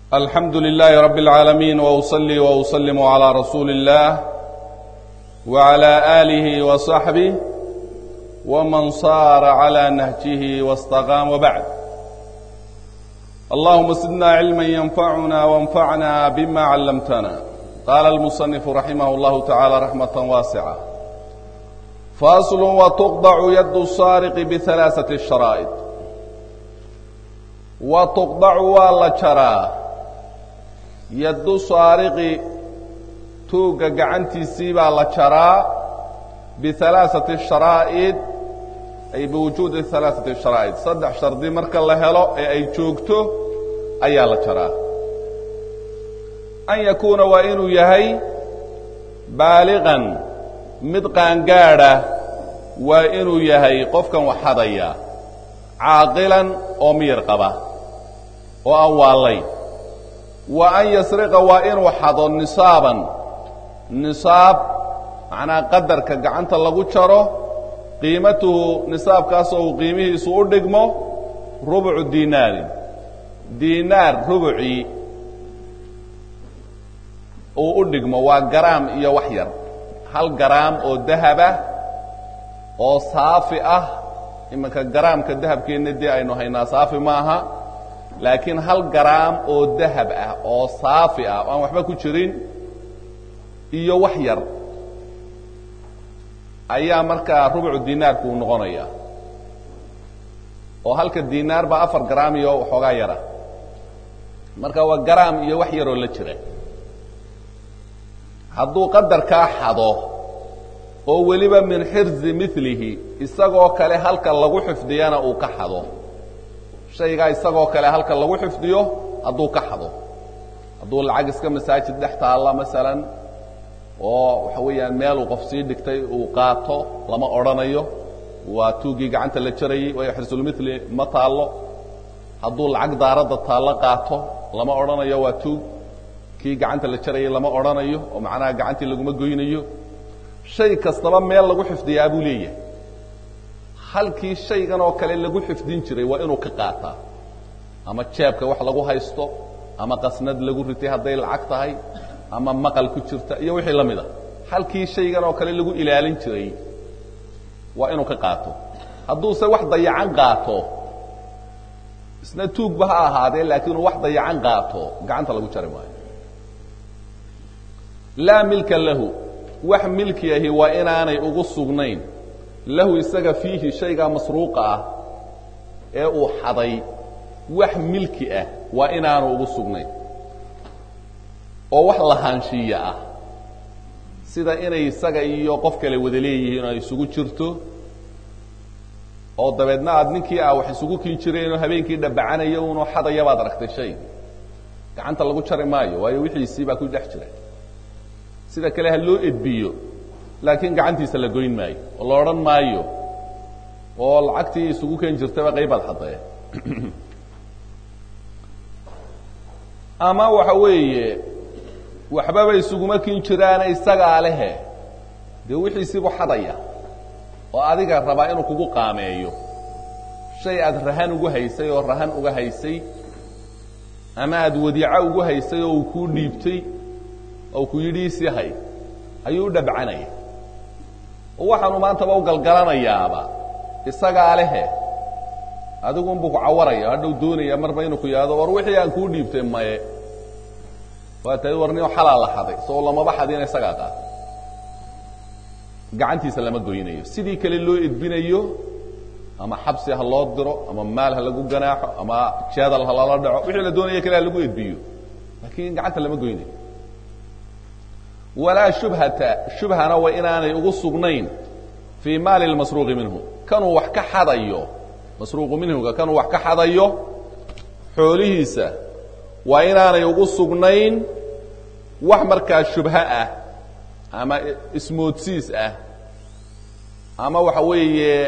الحمد لله رب العالمين وأصلي وأسلم على رسول الله وعلى آله وصحبه ومن صار على نهجه واستقام وبعد اللهم زدنا علما ينفعنا وانفعنا بما علمتنا قال المصنف رحمه الله تعالى رحمة واسعة فاصل وتقطع يد السارق بثلاثة الشرائط وتقطع ولا جرى yaddu saariqi tuugga gacantiisii baa la jaraa bihalaaثati sharaa'id ay biwujuudi halaaثati sharaa'id saddex shardi marka la helo ee ay joogto ayaa la jaraa an yakuuna waa inuu yahay baaliqan mid qaangaadha waa inuu yahay qofkan wax hadaya caaqilan oo miyir qaba oo aan waallayn wa an yasriqa waa inuu xado nisaaban nisaab macnaa qadarka gacanta lagu jaro qiimatuhu nisaabkaasoo uu qiimihiisu u dhigmo rubucu diinaarin diinaar rubucii uu u dhigmo waa garaam iyo wax yar hal garaam oo dahaba oo saafi ah iminka garaamka dahabkeenna dee aynu haynaa saafi ma aha laakiin hal garaam oo dahab ah oo saafi ah oo aan waxba ku jirin iyo wax yar ayaa markaa rubucu diinaarku uu noqonaya oo halka diinaar baa afar garaam iyo waxoogaa yara marka waa garaam iyo wax yaroo la jira hadduu qadarkaa xado oo weliba min xirzi milihi isagoo kale halka lagu xifdiyana uu ka xado shaygaa isagoo kale halka lagu xifdiyo hadduu ka xado hadduu lacag iska masaajid dhex taalla masalan oo waxa weeyaan meeluu qof sii dhigtay uu qaato lama odhanayo waa tuuggii gacanta la jarayey waayo xirsulmithli ma taallo hadduu lacag daaradda taallo qaato lama odhanayo waa tuug kii gacanta la jarayay lama odhanayo oo macnaha gacantii laguma goynayo shay kastaba meel lagu xifdiyaa buu leeyahay halkii shaygan oo kale lagu xifdin jiray waa inuu ka qaataa ama jeebka wax lagu haysto ama qasnad lagu ritay hadday lacag tahay ama maqal ku jirta iyo wixii la mid a halkii shaygan oo kale lagu ilaalin jiray waa inuu ka qaato hadduuse wax dayacan qaato isna tuugba ha ahaadee laakiin uu wax dayacan qaato gacanta lagu jari maayo laa milka lahu wax milki ahi waa inaanay ugu sugnayn lahu isaga fiihi shaygaa masruuqa ah ee uu xaday wax milki ah waa inaanu ugu sugnayn oo wax lahaanshiiya ah sida inay isaga iyo qof kale wada leeyihiin oo ay isugu jirto oo dabeedna aad ninkii ah wax isugu kin jireenoo habeenkii dhabacanaya unoo xadaya baad aragtay shay gacanta lagu jari maayo waayo wixiisii baa ku dhex jira sida kale ha loo edbiyo laakiin gacantiisa la goyn maayo oo la odhan maayo oo lacagtii isugu ken jirtaba qaybaad xadee ama waxa weeye waxbaba isuguma kin jiraane isagaa lehe dee wixiisiibuu xadaya oo adiga rabaa inuu kugu qaameeyo shay aad rahan ugu haysay oo rahan uga haysay ama aad wadiico ugu haysay oo uu kuu dhiibtay oo ku yidhi isii hay ayuu u dhabcanaya oo waxaanu maantaba u galgalanayaaba isagaa lehe adigunbuu ku cawaraya hadhow doonaya marba inuu ku yidhahdo war wixii aan kuu dhiibtay maye waa tahay war nin xalaa la xaday soo lamaba xadina isagaa qaata gacantiisa lama goynayo sidii kale loo edbinayo ama xabsi ha loo diro ama maal ha lagu ganaaxo ama jeedal ha lala dhaco wixii la doonaya kale ha lagu edbiyo laakiin gacanta lama goynayo walaa shubhata shubhana waa inaanay ugu sugnayn fii maali lmasruuqi minhu kanuu wax ka xadayo masruuqu minhuga kanuu wax ka xadayo xoolihiisa waa inaanay ugu sugnayn wax markaa shubho ah ama ismoodsiis ah ama waxa weeye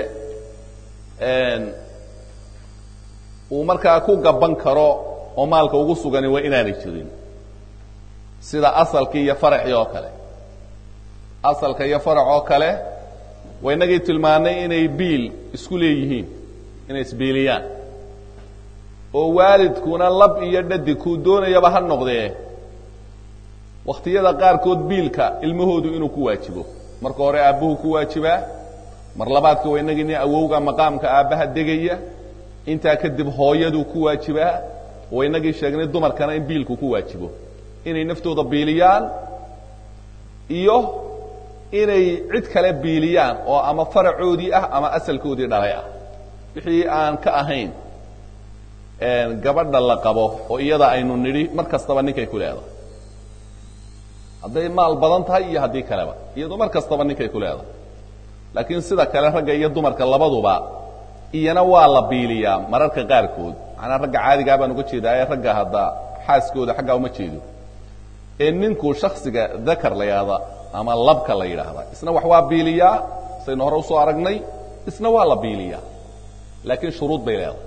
uu markaa ku gaban karo oo maalka ugu sugani waa inaanay jirin sida asalkii iyo faraxii oo kale asalka iyo farax oo kale waa inagii tilmaanay inay biil isku leeyihiin inay isbiiliyaan oo waalidkuna lab iyo dhadi kuu doonayaba ha noqdee wakhtiyada qaarkood biilka ilmahoodu inuu ku waajibo marka hore aabbuhu ku waajibaa mar labaadka waa inagini awowga maqaamka aabbaha degaya intaa kadib hooyaduu ku waajibaa waa inagii sheegnay dumarkana in biilku ku waajibo inay naftooda biiliyaan iyo inay cid kale biiliyaan oo ama faracoodii ah ama asalkoodii dhalay ah wixii aan ka ahayn gabadha la qabo oo iyada aynu nidhi mar kastaba ninkay ku leedahay hadday maal badan tahay iyo haddii kaleba iyadu mar kastaba ninkay ku leedahay laakiin sida kale ragga iyo dumarka labaduba iyana waa la biiliyaa mararka qaarkood macnaa ragga caadigaa baan uga jeedaa ee ragga hadda xaaskooda xaggaa uma jeedo ee ninku shaksiga dakar la yidhahda ama labka la yidhaahda isna wax waa biiliyaa saynu hore usoo aragnay isna waa la biiliyaa laakiin shuruud bay leedahay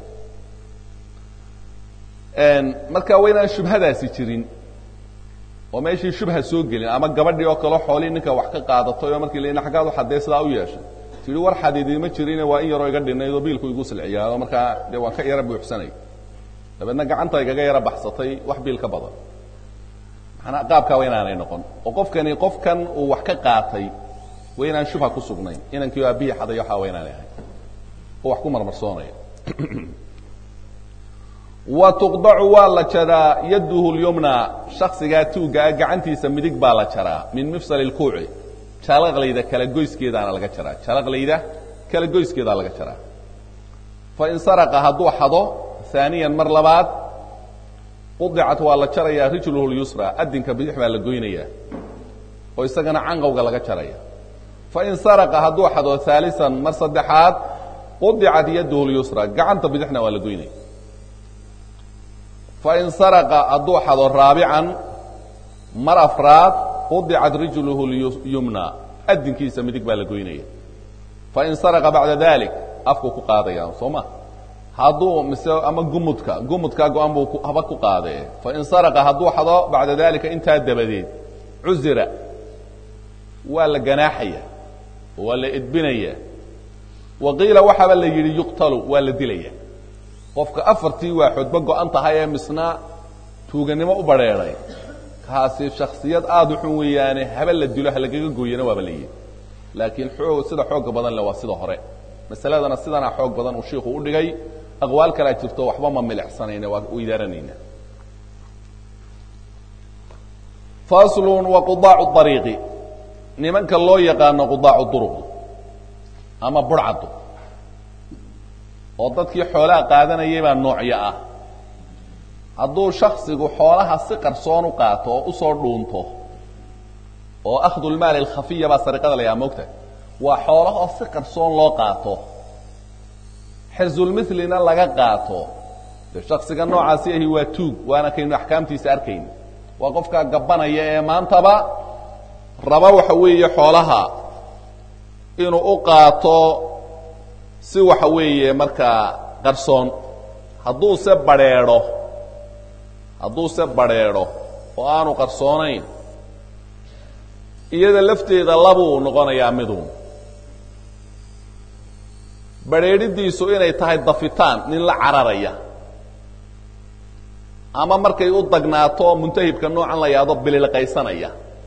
marka waa inaan shubhadaasi jirin oo meeshii shubha soo gelin ama gabadhii oo kaleo xoolii ninka wax ka qaadatay oo markii la xaggaad waxadee sidaa u yeeshay tihi war xadiidima jirine waa in yaroo iga dhinayd oo biilku igu silciyaa oo markaa dee waan ka yara buuxsanay dabeedna gacanta igaga yara baxsatay wax biil ka badan manaa qaabkaa waa inaanay noqon oo qofkani qofkan uu wax ka qaatay waa inaan shubha ku sugnayn inankii aabihii xaday waxaa waa inaanay ahayn oo wax ku marmarsoonaya wa tuqdacu waa la jaraa yaduhu lyumna shaksigaa tuuggaa gacantiisa midig baa la jaraa min mifsal lkuuci jalaqlayda kala goyskeedaana laga jaraa jalaqlayda kala goyskeedaa laga jaraa fain saraqa hadduu xado aaniyan mar labaad qudicat waa la jarayaa rijluhu lyusra adinka bidix baa la goynayaa oo isagana canqowga laga jaraya fain saraqa hadduu xado aalisan mar saddexaad qudicat yaduhu lyusra gacanta bidixna waa la goynaya fain saraqa hadduu xado raabican mar afraad qudicat rijluhu lyumna adinkiisa midig baa la goynaya fain saraqa bacda dalik afku ku qaadaya soo ma hadduu mise ama gumudka gumudkaa go-an buu haba ku qaadee fain saraqa hadduu xado bacda dalika intaa dabadeed cuzira waa la ganaaxaya waa la edbinaya wa qiila waxaaba la yidhi yuqtalu waa la dilaya qofka afartii waa xodba go-an tahay ee misna tuuganimo u badrheeday kaasi shaksiyad aada u xun weeyaane haba la dilo halagaga gooyana waaba la yidhi laakiin xoog sida xooga badan le waa sida hore masaladana sidanaa xoog badan uu shiiku u dhigay aqwaal kalaa jirto waxba ma milixsanayna waa u idaaranayna faslun wa qudaacu ariiqi nimanka loo yaqaano qudaacu duruq ama burcaddu oo dadkii xoolaha qaadanayay baa noocyo ah hadduu shaksigu xoolaha si qarsoon u qaato oo usoo dhuunto oo akhdu lmaali alkhafiya baa sariqada la yaha moogta waa xoolahoo si qarsoon loo qaato xirsulmithlina laga qaato de shaksiga noocaasi ahi waa tuug waana kaynu axkaamtiisa arkayn waa qofkaa gabanaya ee maantaba raba waxa weeye xoolaha inuu u qaato si waxa weeye markaa qarsoon hadduuse badrheedho hadduuse badrheedho oo aanu qarsoonayn iyada lafteeda labuu noqonayaa midun badrheedhidiisu inay tahay dafitaan nin la cararaya ama markay u dagnaato muntahibka noocan la yahdo bililqaysanaya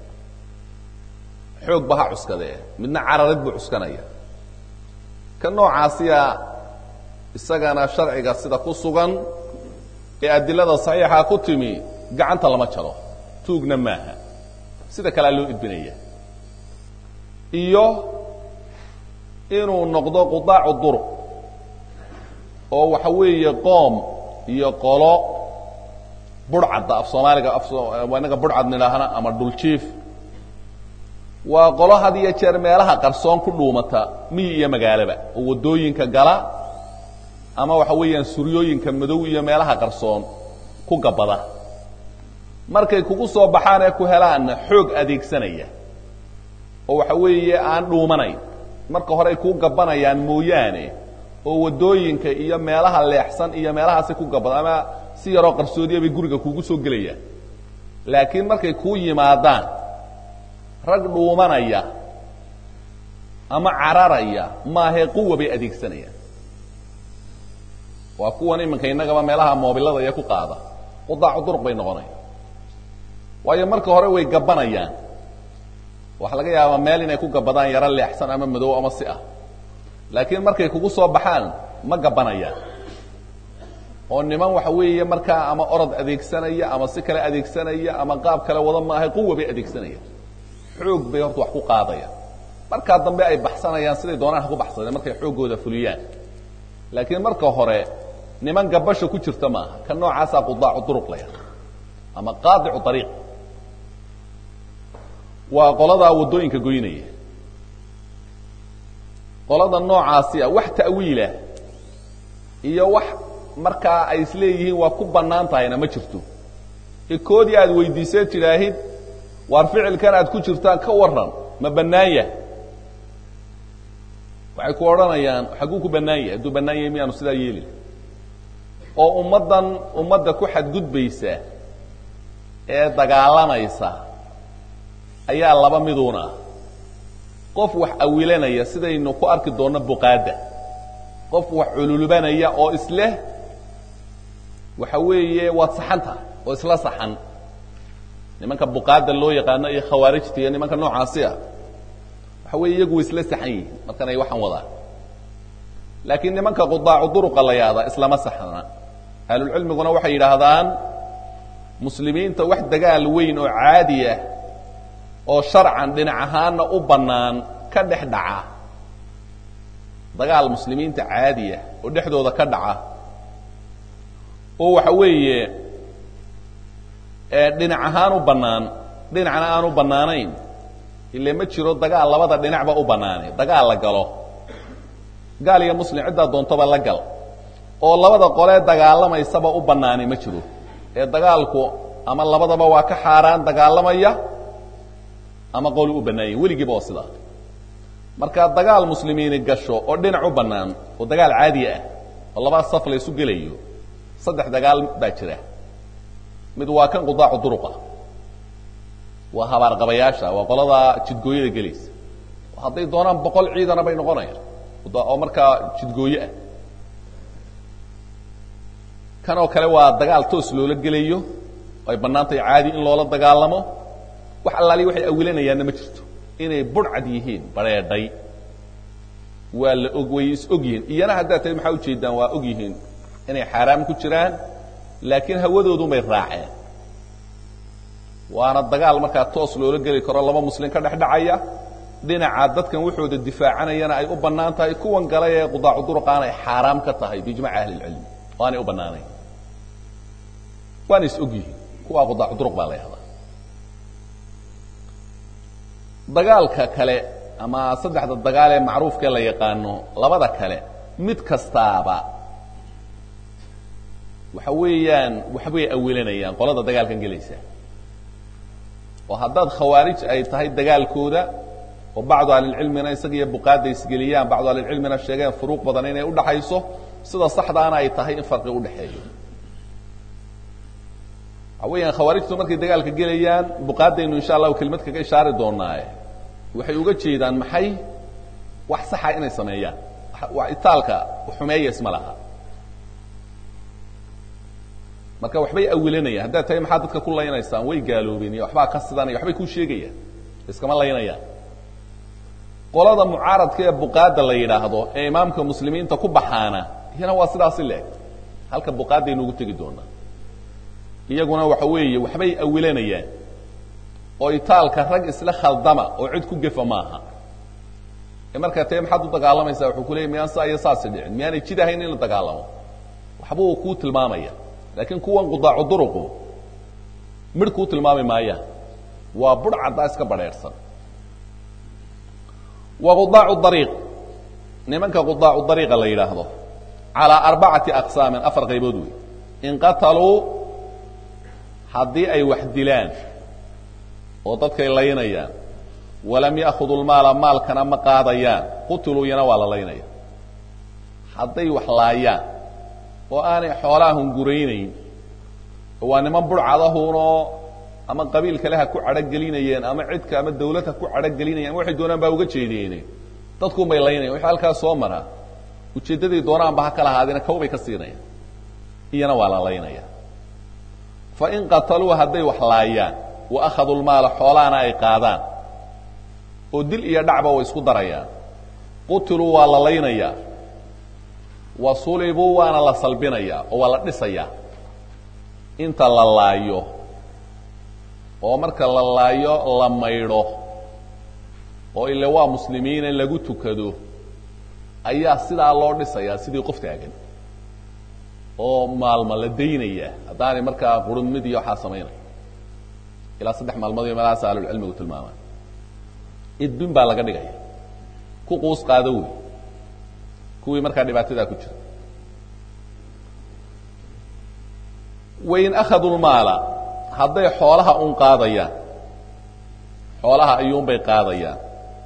xoog ba ha cuskadee midna cararid buu cuskanaya ka noocaasiya isagana sharciga sida ku sugan ee adilada saxiixa ku timi gacanta lama jaro tuugna maaha sida kalea loo idbinaya iyo inuu noqdo qudaacu duruq oo waxa weeye qoom iyo qolo burcadda af soomaaliga inaga burcad nidhaahna ama dhuljiif waa qolo had iyo jeer meelaha qarsoon ku dhuumata miyi iyo magaalaba oo waddooyinka gala ama waxa weeyaan suryooyinka madow iyo meelaha qarsoon ku gabada markay kugu soo baxaan ee ku helaanna xoog adeegsanaya oo waxa weeye aan dhuumanayn marka hore ay kuu gabanayaan mooyaane oo waddooyinka iyo meelaha leexsan iyo meelahaasi ku gabada ama si yaroo qarsoodiya bay guriga kuugu soo gelayaan laakiin markay kuu yimaadaan rag dhuumanaya ama cararaya maahee quwa bay adeegsanayaan waa kuwan iminka innagaba meelaha moobilada iyo ku qaada qudaacu duruq bay noqonaya waayo marka hore way gabanayaan waxaa laga yaabaa meel inay ku gabadaan yaro leexsan ama madow ama si ah laakiin markay kugu soo baxaan ma gabanayaan oo niman waxa weeye markaa ama orod adeegsanaya ama si kale adeegsanaya ama qaab kale wada maahay quwa bay adeegsanayaan xoog bay horta wax ku qaadayaan markaa dambe ay baxsanayaan siday doonaan ha ku baxsadeen markay xooggooda fuliyaan laakiin marka hore niman gabasha ku jirta maaha ka noocaasaa qudaacu duruq la yaha ama qaadicu ariiq waa qoladaa waddooyinka goynaya qolada noocaasi ah wax ta'wiilah iyo wax markaa ay isleeyihiin waa ku bannaan tahayna ma jirto ee koodii aad weydiisee tidhaahid waar ficilkan aad ku jirtaan ka warran ma bannaan yahay waxay ku odhanayaan xagguu ku bannaan yahay hadduu bannaan yahay miyaanu sidaa yeeli oo ummaddan ummadda ku xadgudbaysa ee dagaalamaysa ayaa laba miduuna ah qof wax awilanaya sidaynu ku arki doonno buqaadda qof wax cululubanaya oo isleh waxa weeye waad saxan tahay oo isla saxan nimanka buqaadda loo yaqaano iyo khawaarijta iyo nimanka noocaasi ah waxa weeye iyagu way isla saxan yihiin markan ay waxaan wadaan laakiin nimanka qudaacu duruqa la yaada islama saxna ahlulcilmiguna waxay yidhaahdaan muslimiinta wax dagaal weyn oo caadi ah oo sharcan dhinac ahaanna u bannaan ka dhex dhaca dagaal muslimiinta caadi ah oo dhexdooda ka dhaca oo waxa weeye dhinac ahaan u bannaan dhinacna aan u bannaanayn ile ma jiro dagaal labada dhinacba u bannaanay dagaal la galo gaal iyo muslim ciddaa doontaba la gal oo labada qolee dagaalamaysaba u bannaanay ma jiro ee dagaalku ama labadaba waa ka xaaraan dagaalamaya ama qoli u bannaanyay weligiiba oo sidaa marka dagaal muslimiini gasho oo dhinac u bannaan oo dagaal caadi ah oo labaa saf la isu gelayo saddex dagaal baa jira mid waa kan qudaacu duruqa waa habaarqabayaasha waa qoladaa jidgooyada gelaysa hadday doonaan boqol ciidana bay noqonayaan oo markaa jidgooye ah kan oo kale waa dagaal toos loola gelayo ay bannaan tahay caadi in loola dagaalamo wax allaaliya waxay awilanayaanna ma jirto inay budhcad yihiin bareedhay waa la og way is og yihiin iyana haddaad tahay maxaa ujeedaan waa og yihiin inay xaaraam ku jiraan laakiin hawadoodunbay raaceen waana dagaal markaa toos loola geli karo laba muslim ka dhex dhacaya dhinaca dadkan waxooda difaacanayana ay u bannaan tahay kuwan galay ee qudaacu duruqaan ay xaaraam ka tahay biijmaci ahli lcilmi oo aanay u bannaanayn waana is og yihiin kuwaa qudaacu duruq baa la yahdaa dagaalka kale ama saddexda dagaal ee macruufkee la yaqaano labada kale mid kastaaba waxa weeyaan waxbay awilanayaan qolada dagaalkan gelaysa oo haddaad khawaarij ay tahay dagaalkooda oo bacdu ahlilcilmina isaga iyo buqaada isgeliyaan bacdu ahlilcilmina sheegeen furuuq badan inay udhaxayso sida saxdaana ay tahay in farqi udhaxeeyo waxa weeyaan khawaarijtu markay dagaalka gelayaan buqaadaynu insha allahu kelimad kaga ishaari doonaaye waxay uga jeedaan maxay wax saxa inay sameeyaan wax itaalka xumeeya isma laha marka waxbay awilanayaan haddaad tahay maxaa dadka ku laynaysaan way gaaloobeen iyo waxbaa ka sidanaya waxbay kuu sheegayaan iskama laynayaan qolada mucaaradka ee buqaada la yidhaahdo ee imaamka muslimiinta ku baxaana iyana waa sidaasi leeg halka buqaadaynu ugu tegi doonaa iyaguna waxa weeye waxbay awilanayaan oo itaalka rag isla khaldama oo cid ku gefa maaha ee markaa tae maxaad u dagaalamaysaa wuxuu ku leeyay miyaan saa iyo saasi dhicin miyaanay jid ahayn in la dagaalamo waxbuu kuu tilmaamaya laakiin kuwan qudaacu duruqu midh kuu tilmaami maayaan waa budh caddaa iska badheerhsan wa qudaacu dariiq nimanka qudaacu dariiqa la yidhaahdo calaa arbacati aqsaamin afar qaybood wey in qataluu haddii ay wax dilaan oo dadkay laynayaan walam ya'khuduu lmaala maalkana ma qaadayaan qutiluu iyana waa la laynaya hadday wax laayaan oo aanay xoolaha hunguraynayn waa niman burcadahunoo ama qabiil kale ha ku cadhogelinayeen ama cidka ama dawlad ha ku cadhogelinayeen ama waxay doonaan baa uga jeedeene dadkuun bay laynayan wixii halkaas soo maraa ujeeddaday doonaanba ha kala ahaadina kaw bay ka siinayaan iyana waa la laynaya fain qataluu hadday wax laayaan wa akhaduu lmaala xoolahana ay qaadaan oo dil iyo dhacba way isku darayaan qutiluu waa la laynayaa wa sulibuu waana la salbinayaa oo waa la dhisayaa inta la laayo oo marka la laayo la maydho oo ile waa muslimiina lagu tukado ayaa sidaa loo dhisayaa sidii qof taagan oo maalmo la daynaya haddaanay markaa qurun mid iyo waxaa samaynaya ilaa saddex maalmood iyo meelahaas ahlulcilmigu tilmaamaan idbin baa laga dhigaya ku quus qaado wey kuwii markaa dhibaatadaa ku jira wain akhaduu lmaala hadday xoolaha un qaadayaan xoolaha ayuunbay qaadayaan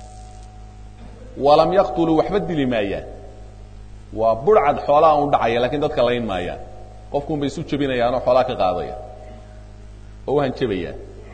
walam yaqtuluu waxba dili maayaan waa burcad xoolaha un dhacaya lakin dadka layn maayaan qofkuun bay isu jebinayaan oo xoolaha ka qaadaya oo u hanjabayaan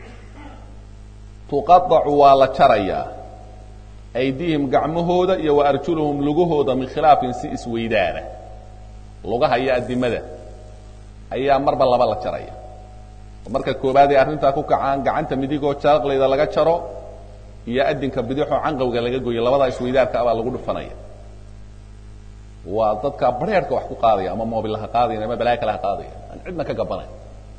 tuqaacu waa la jarayaa aydiihim gacmahooda iyo wa arjuluhum lugahooda min khilaafin si isweydaana lugaha iyo adimada ayaa marba laba la jaraya marka koobaad ay arrintaa ku kacaan gacanta midigoo jaraqlayda laga jaro iyo adinka bidixoo canqawga laga goyo labadaa isweydaarka abaa lagu dhufanaya waa dadka bareerhka wax ku qaadaya ama moobilaha qaadayan ama balaayo kale ha qaadaya aan cidna ka gabanay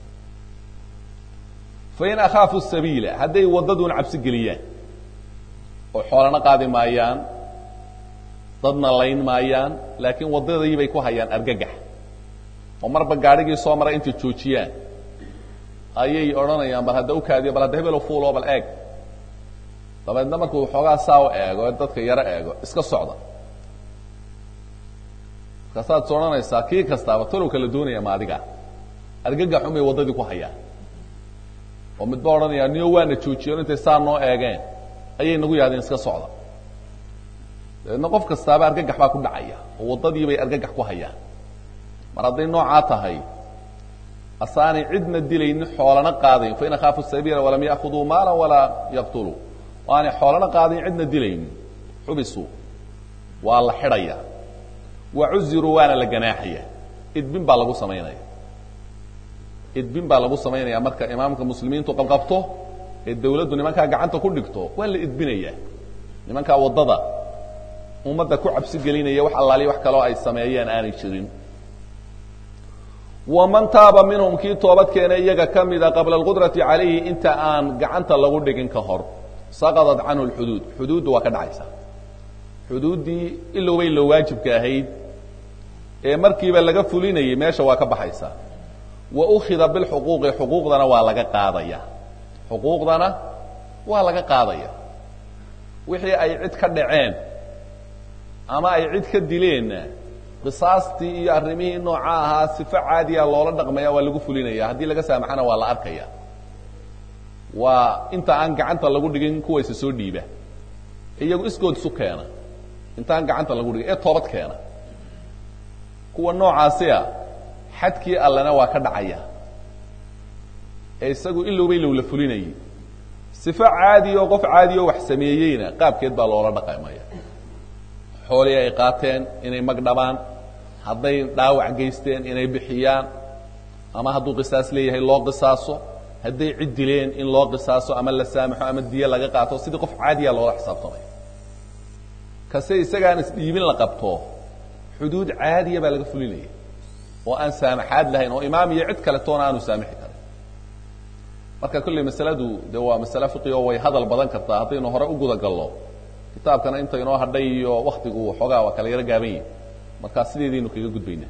fain akhaafu sabiila hadday waddaduuna cabsi geliyaan oo xoolana qaadi maayaan dadna layn maayaan laakiin waddadii bay ku hayaan argagax oo marba gaadhigii soo maray intay joojiyaan ayay odhanayaan bal hadda ukaadiyo bal hadda hebelo fuulo bal eeg dabeedna markuu xoogaa saa u eego dadka yaro eego iska socda markaasaad is odhanaysaa kii kastaaba talow kala doonaya ma adiga argagaxun bay waddadii ku hayaan oo midba odhanaya niyo waana joojiyen intay saa noo eegeen ayay nagu yahdeen iska socda dabeedna qof kastaaba argagax baa ku dhacaya oo waddadii bay argagax ku hayaan mar hadday noocaa tahay asaanay cidna dilaynin xoolana qaadayn fain akhaafu sabiila walam ya'khuduu maala walaa yaqtuluu o aanay xoolana qaadayn cidna dilaynin xubisuu waa la xidhaya wa cuziruu waana la ganaaxaya idbin baa lagu samaynaya idbin baa lagu samaynaya marka imaamka muslimiintu qabqabto ee dawladdu nimankaa gacanta ku dhigto waa la idbinaya nimankaa waddada ummadda ku cabsi gelinaya wax allaaliya wax kaloo ay sameeyeen aanay jirin waman taaba minhum kii toobad keenay iyaga ka mida qabla alqudrati calayhi inta aan gacanta lagu dhigin ka hor saqadat canhu lxuduud xuduuddu waa ka dhacaysa xuduuddii ilowbay lo waajibka ahayd ee markiiba laga fulinayay meesha waa ka baxaysa wa ukhida bilxuquuqi xuquuqdana waa laga qaadaya xuquuqdana waa laga qaadaya wixii ay cid ka dhaceen ama ay cid ka dileenna qisaastii iyo arrimihii nooca ahaa sifo caadiya loola dhaqmaya waa lagu fulinaya haddii laga saamaxana waa la arkaya waa inta aan gacanta lagu dhigin kuwayse soo dhiiba iyagu iskood isu keena intaan gacanta lagu dhigin ee toobad keena kuwa noocaasiya xadkii allena waa ka dhacaya ee isagu ilowbay lowla fulinayay sifo caadiya oo qof caadiya oo wax sameeyeyna qaabkeed baa loola dhaqamaya xoolii ay qaateen inay magdhabaan hadday dhaawac geysteen inay bixiyaan ama hadduu qisaas leeyahay loo qisaaso hadday cid dileen in loo qisaaso ama la saamaxo ama diye laga qaato sidii qof caadiya loola xisaabtamay kase isagaan isdhiibin la qabto xuduud caadiya baa laga fulinaya oo aan saamaxaad lahayn oo imaam iyo cid kale toona aanu saamixi karin marka kolley masaladu de waa masale fiqi oo way hadal badan kartaa haddaynu hore u guda gallo kitaabkana inta inoo hadhay iyo waktigu xoogaa waa kala yaro gaaban yihi markaa sideedaynu kaga gudbaynaa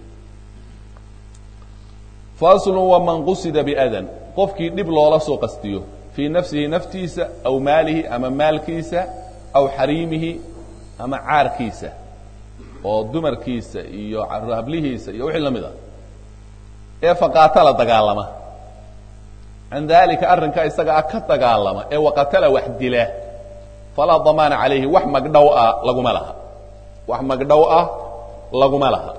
faslu waman qusida biadan qofkii dhib loola soo qastiyo fii nafsihi naftiisa aw maalihi ama maalkiisa aw xariimihi ama caarkiisa oo dumarkiisa iyo hablihiisa iyo wixii lamid a ee faqaatala dagaalama can dalika arrinkaa isaga ah ka dagaalama ee waqatala wax dila falaa damaana calayhi wax magdhow ah laguma laha wax magdhow ah laguma laha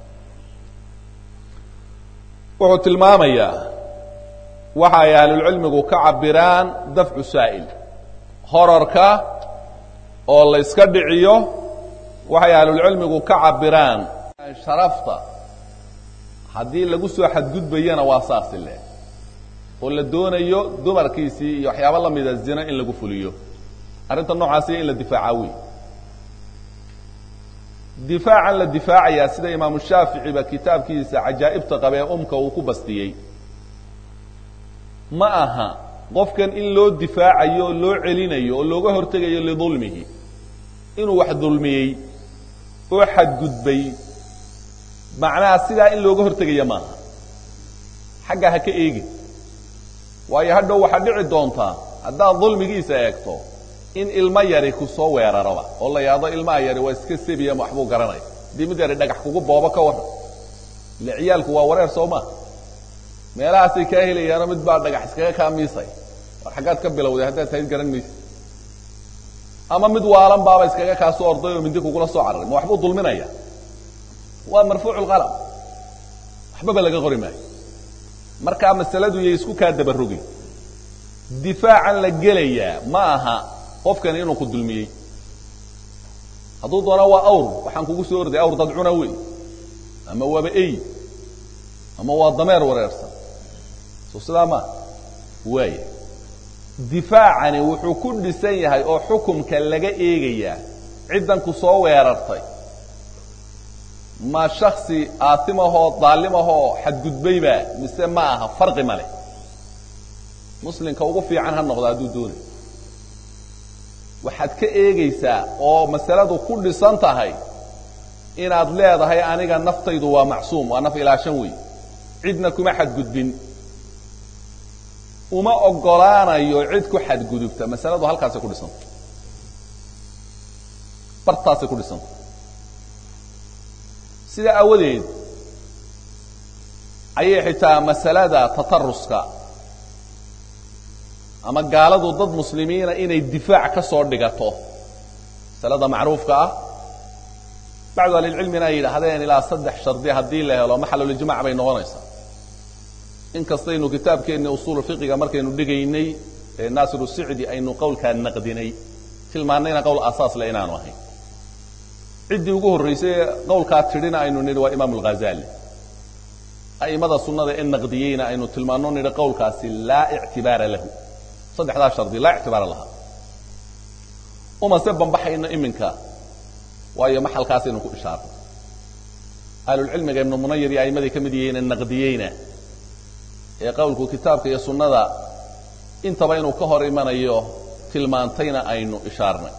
wuxuu tilmaamayaa waxa ay ahlulcilmigu ka cabiraan dafcu saa'il horarka oo la yska dhiciyo waxay ahlulcilmigu ka cabiraan sharafta haddii lagu soo xadgudbayana waa saasi le oo la doonayo dumarkiisii iyo waxyaabo la mida zina in lagu fuliyo arrinta noocaasiya in la difaaca wey difaacan la difaacayaa sida imaamu shaaficiba kitaabkiisa cajaa'ibta qabe ee umka uu ku bastiyey ma aha qofkan in loo difaacayo oo loo celinayo oo looga hortegayo lidulmihi inuu wax dulmiyey oo xadgudbay macnaha sidaa in looga hortegaya maaha xaggaa ha ka eegin waayo hadhow waxaad dhici doontaa haddaad dulmigiisa eegto in ilmo yari ku soo weeraraba oo la yidhahdo ilmaha yari waa iska sebiya ma waxbuu garanaya haddii mid yari dhagax kugu boobo ka warran ile ciyaalku waa wareer soo maa meelahaasay kaa helayaano mid baa dhagax iskaga kaa miisay war xaggaad ka bilowday haddaad tahayd garan maysa ama mid waalan baaba iskaga kaa soo orday oo mindi kugula soo cararay ma waxbuu dulminaya waa marfuucu lqalam waxbaba laga qori maayo markaa masaladu yay isku kaa dabarogin difaacan la gelayaa ma aha qofkani inuu ku dulmiyey hadduu doona waa awr waxaan kugu soo orday awr dadcuna wey ama waaba ey ama waa dameer wareersan soo sidaa maa waaya difaacani wuxuu ku dhisan yahay oo xukumka laga eegayaa ciddan ku soo weerartay ma shaksi aatimahoo daalimahoo xadgudbayba mise ma aha farqi ma leh muslimka ugu fiican ha noqdo hadduu doonay waxaad ka eegaysaa oo masaladu ku dhisan tahay inaad leedahay aniga naftaydu waa macsuum waa naf ilaashan wey cidna kuma xadgudbin uma ogolaanayo cid ku xadgudubta masaladu halkaasay ku dhisanta bartaasay ku dhisanta sidaa aawadeed ayay xitaa masalada tataruska ama gaaladu dad muslimiina inay difaac ka soo dhigato masalada macruufka ah bacdu ahlilcilmina ay yidhaahdeen ilaa saddex shardi haddii la helo maxalulijmac bay noqonaysaa in kastaynu kitaabkeenni usuulu fiqiga markaynu dhigaynay ee naasiru sicdi aynu qowlkaa naqdinay tilmaannayna qowl asaasle inaanu ahayn ciddii ugu horraysay ee qowlkaa tidhina aynu nidhi waa imaamu alghazali a'imada sunnada ee naqdiyeyna aynu tilmaanno nidhi qowlkaasi laa ictibaara lahu saddexdaa shardi laa ictibaara laha umase bambaxayno iminka waayo maxalkaasaynu ku ishaarnay ahlulcilmiga ibnu munayir iyo a'immadii ka mid yihiine naqdiyeyna ee qowlku kitaabka iyo sunnada intaba inuu ka hor imanayo tilmaantayna aynu ishaarnay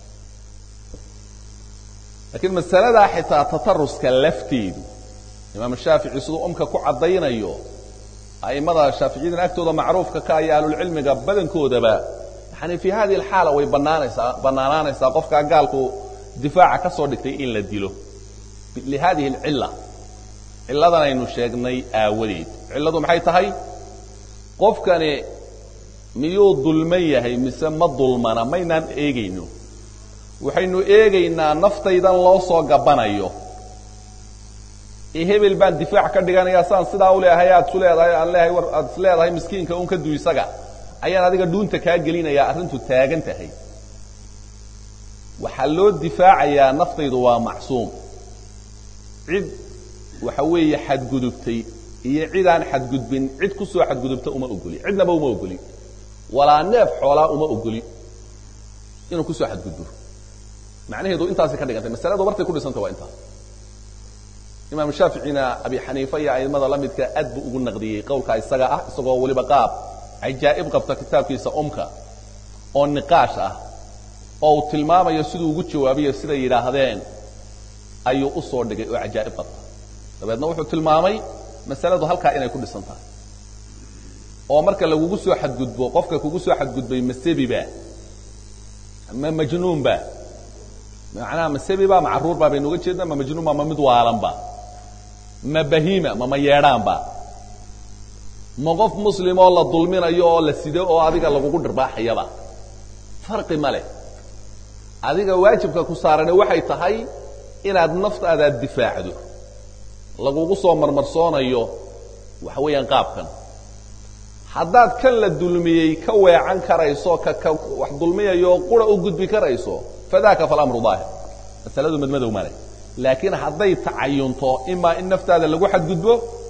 laakiin masaladaa xitaa tataruska lafteedu imaam shaafici siduu umka ku caddaynayo a'immada shaaficiyadina agtooda macruufka ka iyo ahlulcilmiga badankoodaba yani fii hadihi alxaala way banaanaysaa bannaanaanaysaa qofkaa gaalku difaaca ka soo dhigtay in la dilo lihadihi alcilla cilladan aynu sheegnay aawadeed cilladu maxay tahay qofkani miyuu dulman yahay mise ma dulmana maynaan eegayno waxaynu eegaynaa naftaydan loo soo gabbanayo ee hebel baan difaac ka dhiganayaa saan sidaa u leeyahay aad isu leedahay aan leeyahay war aad is leedahay miskiinka un ka du isaga ayaan adiga dhuunta kaa gelinayaa arrintu taagan tahay waxaa loo difaacayaa naftaydu waa macsuum cid waxa weeye xadgudubtay iyo cidaan xadgudbin cid ku soo xadgudubta uma ogoli cidnaba uma ogoli walaa neef xoolaa uma ogoli inuu ku soo xadgudbo macnaheedu intaasay ka dhigantay masaladu bartay ku dhisanta waa intaas imaam shaaficina abi xaniifa iyo aimada la midka aad buu ugu naqdiyey qowlkaa isaga ah isagoo weliba qaab cajaa'ib qabta kitaabkiisa umka oo niqaash ah oo uu tilmaamayo siduu ugu jawaabiyo siday yidhaahdeen ayuu u soo dhigay oo cajaa'ib qabta dabeedna wuxuu tilmaamay masaladu halkaa inay ku dhisan tahay oo marka lagugu soo xadgudbo qofka kugu soo xadgudbay ma sebiba ma majnuunba macnaha ma sebiba ma carruurba baynu uga jeedna ma majnuunba ma mid waalanba ma bahiima ma ma yeedhaanba ma qof muslimoo la dulminayo oo la sido oo adiga lagugu dhirbaaxayaba farqi ma leh adiga waajibka ku saarane waxay tahay inaad naftaadaad difaacdo lagugu soo marmarsoonayo waxa weeyaan qaabkan haddaad kan la dulmiyey ka weecan karayso ka ka wax dulmiyayo qura u gudbi karayso fadaaka falamru daahir masaladu madmadow male laakiin hadday tacayunto imaa in naftaada lagu xadgudbo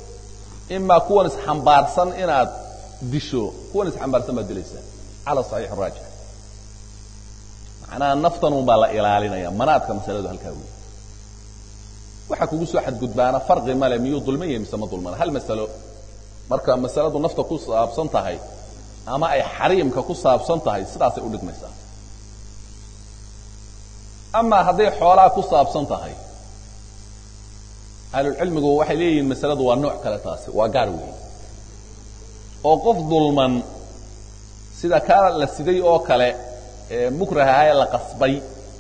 imaa kuwan isxambaarsan inaad disho kuwan isxambaarsan baad dilaysaa cala saxiix raajix macnaha naftan un baa la ilaalinaya manaadka masaladu halkaa wey waxa kugu soo xadgudbaana farqi male miyuu dulman yahay mise ma dulmana hal masalo marka masaladu nafta ku saabsan tahay ama ay xariimka ku saabsan tahay sidaasay u dhigmaysaa amaa hadday xoolaa ku saabsan tahay ahlulcilmigu waxay leeyihiin masaladu waa nooc kale taasi waa gaar weyn oo qof dulman sida kaa la siday oo kale ee mukrahaha ee la qasbay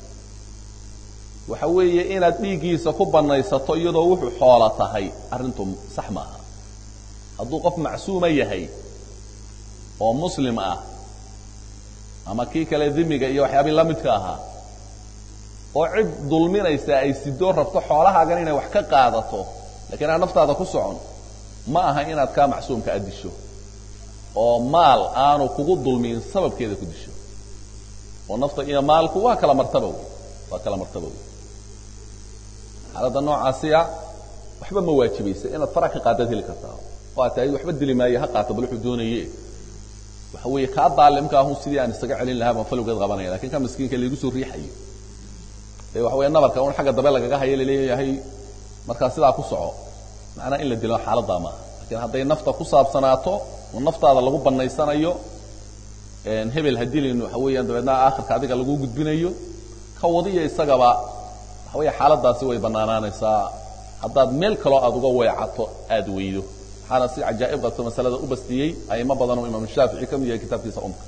waxa weeye inaad dhiiggiisa ku banaysato iyadoo wuxuu xoola tahay arrintu sax maaha hadduu qof macsuuma yahay oo muslim ah ama kii kale dimiga iyo waxyaabii la midka ahaa oo cid dulminaysa ay sidoo rabto xoolahaagan inay wax ka qaadato lakiin aan naftaada ku socon ma aha inaad kaa macsuumka a disho oo maal aanu kugu dulmiin sababkeeda ku disho oo nafta iyo maalku waa kala martaba wey waa kala martaba wey xaaladda noocaasiya waxba ma waajibaysa inaad fara ka qaadaad heli kartaa oo aad tahay waxba dili maayo ha qaato bal wuxuu doonaye waxa weeye kaa daalimka ahun sidii aan isaga celin lahaa baan falowgeed qabanaya lakin ka miskiinka laigu soo riixayo ee waxa weya nabarka un xagga dambe lagaga hayo laleeyahay markaa sidaa ku soco macnaa in la dilo xaaladdaa maaha lakiin hadday nafta ku saabsanaato oo naftaada lagu banaysanayo hebel ha dilin waxa weeyaan dabeedna aakhirka adiga lagu gudbinayo ka wadiya isagaba waxa weya xaaladaasi way banaanaanaysaa haddaad meel kaloo aada uga weecato aada weydo waxaana si cajaa'ib qabto masalada u bastiyey aimo badan oo imaam shaafici ka mid yahay kitaabkiisa umka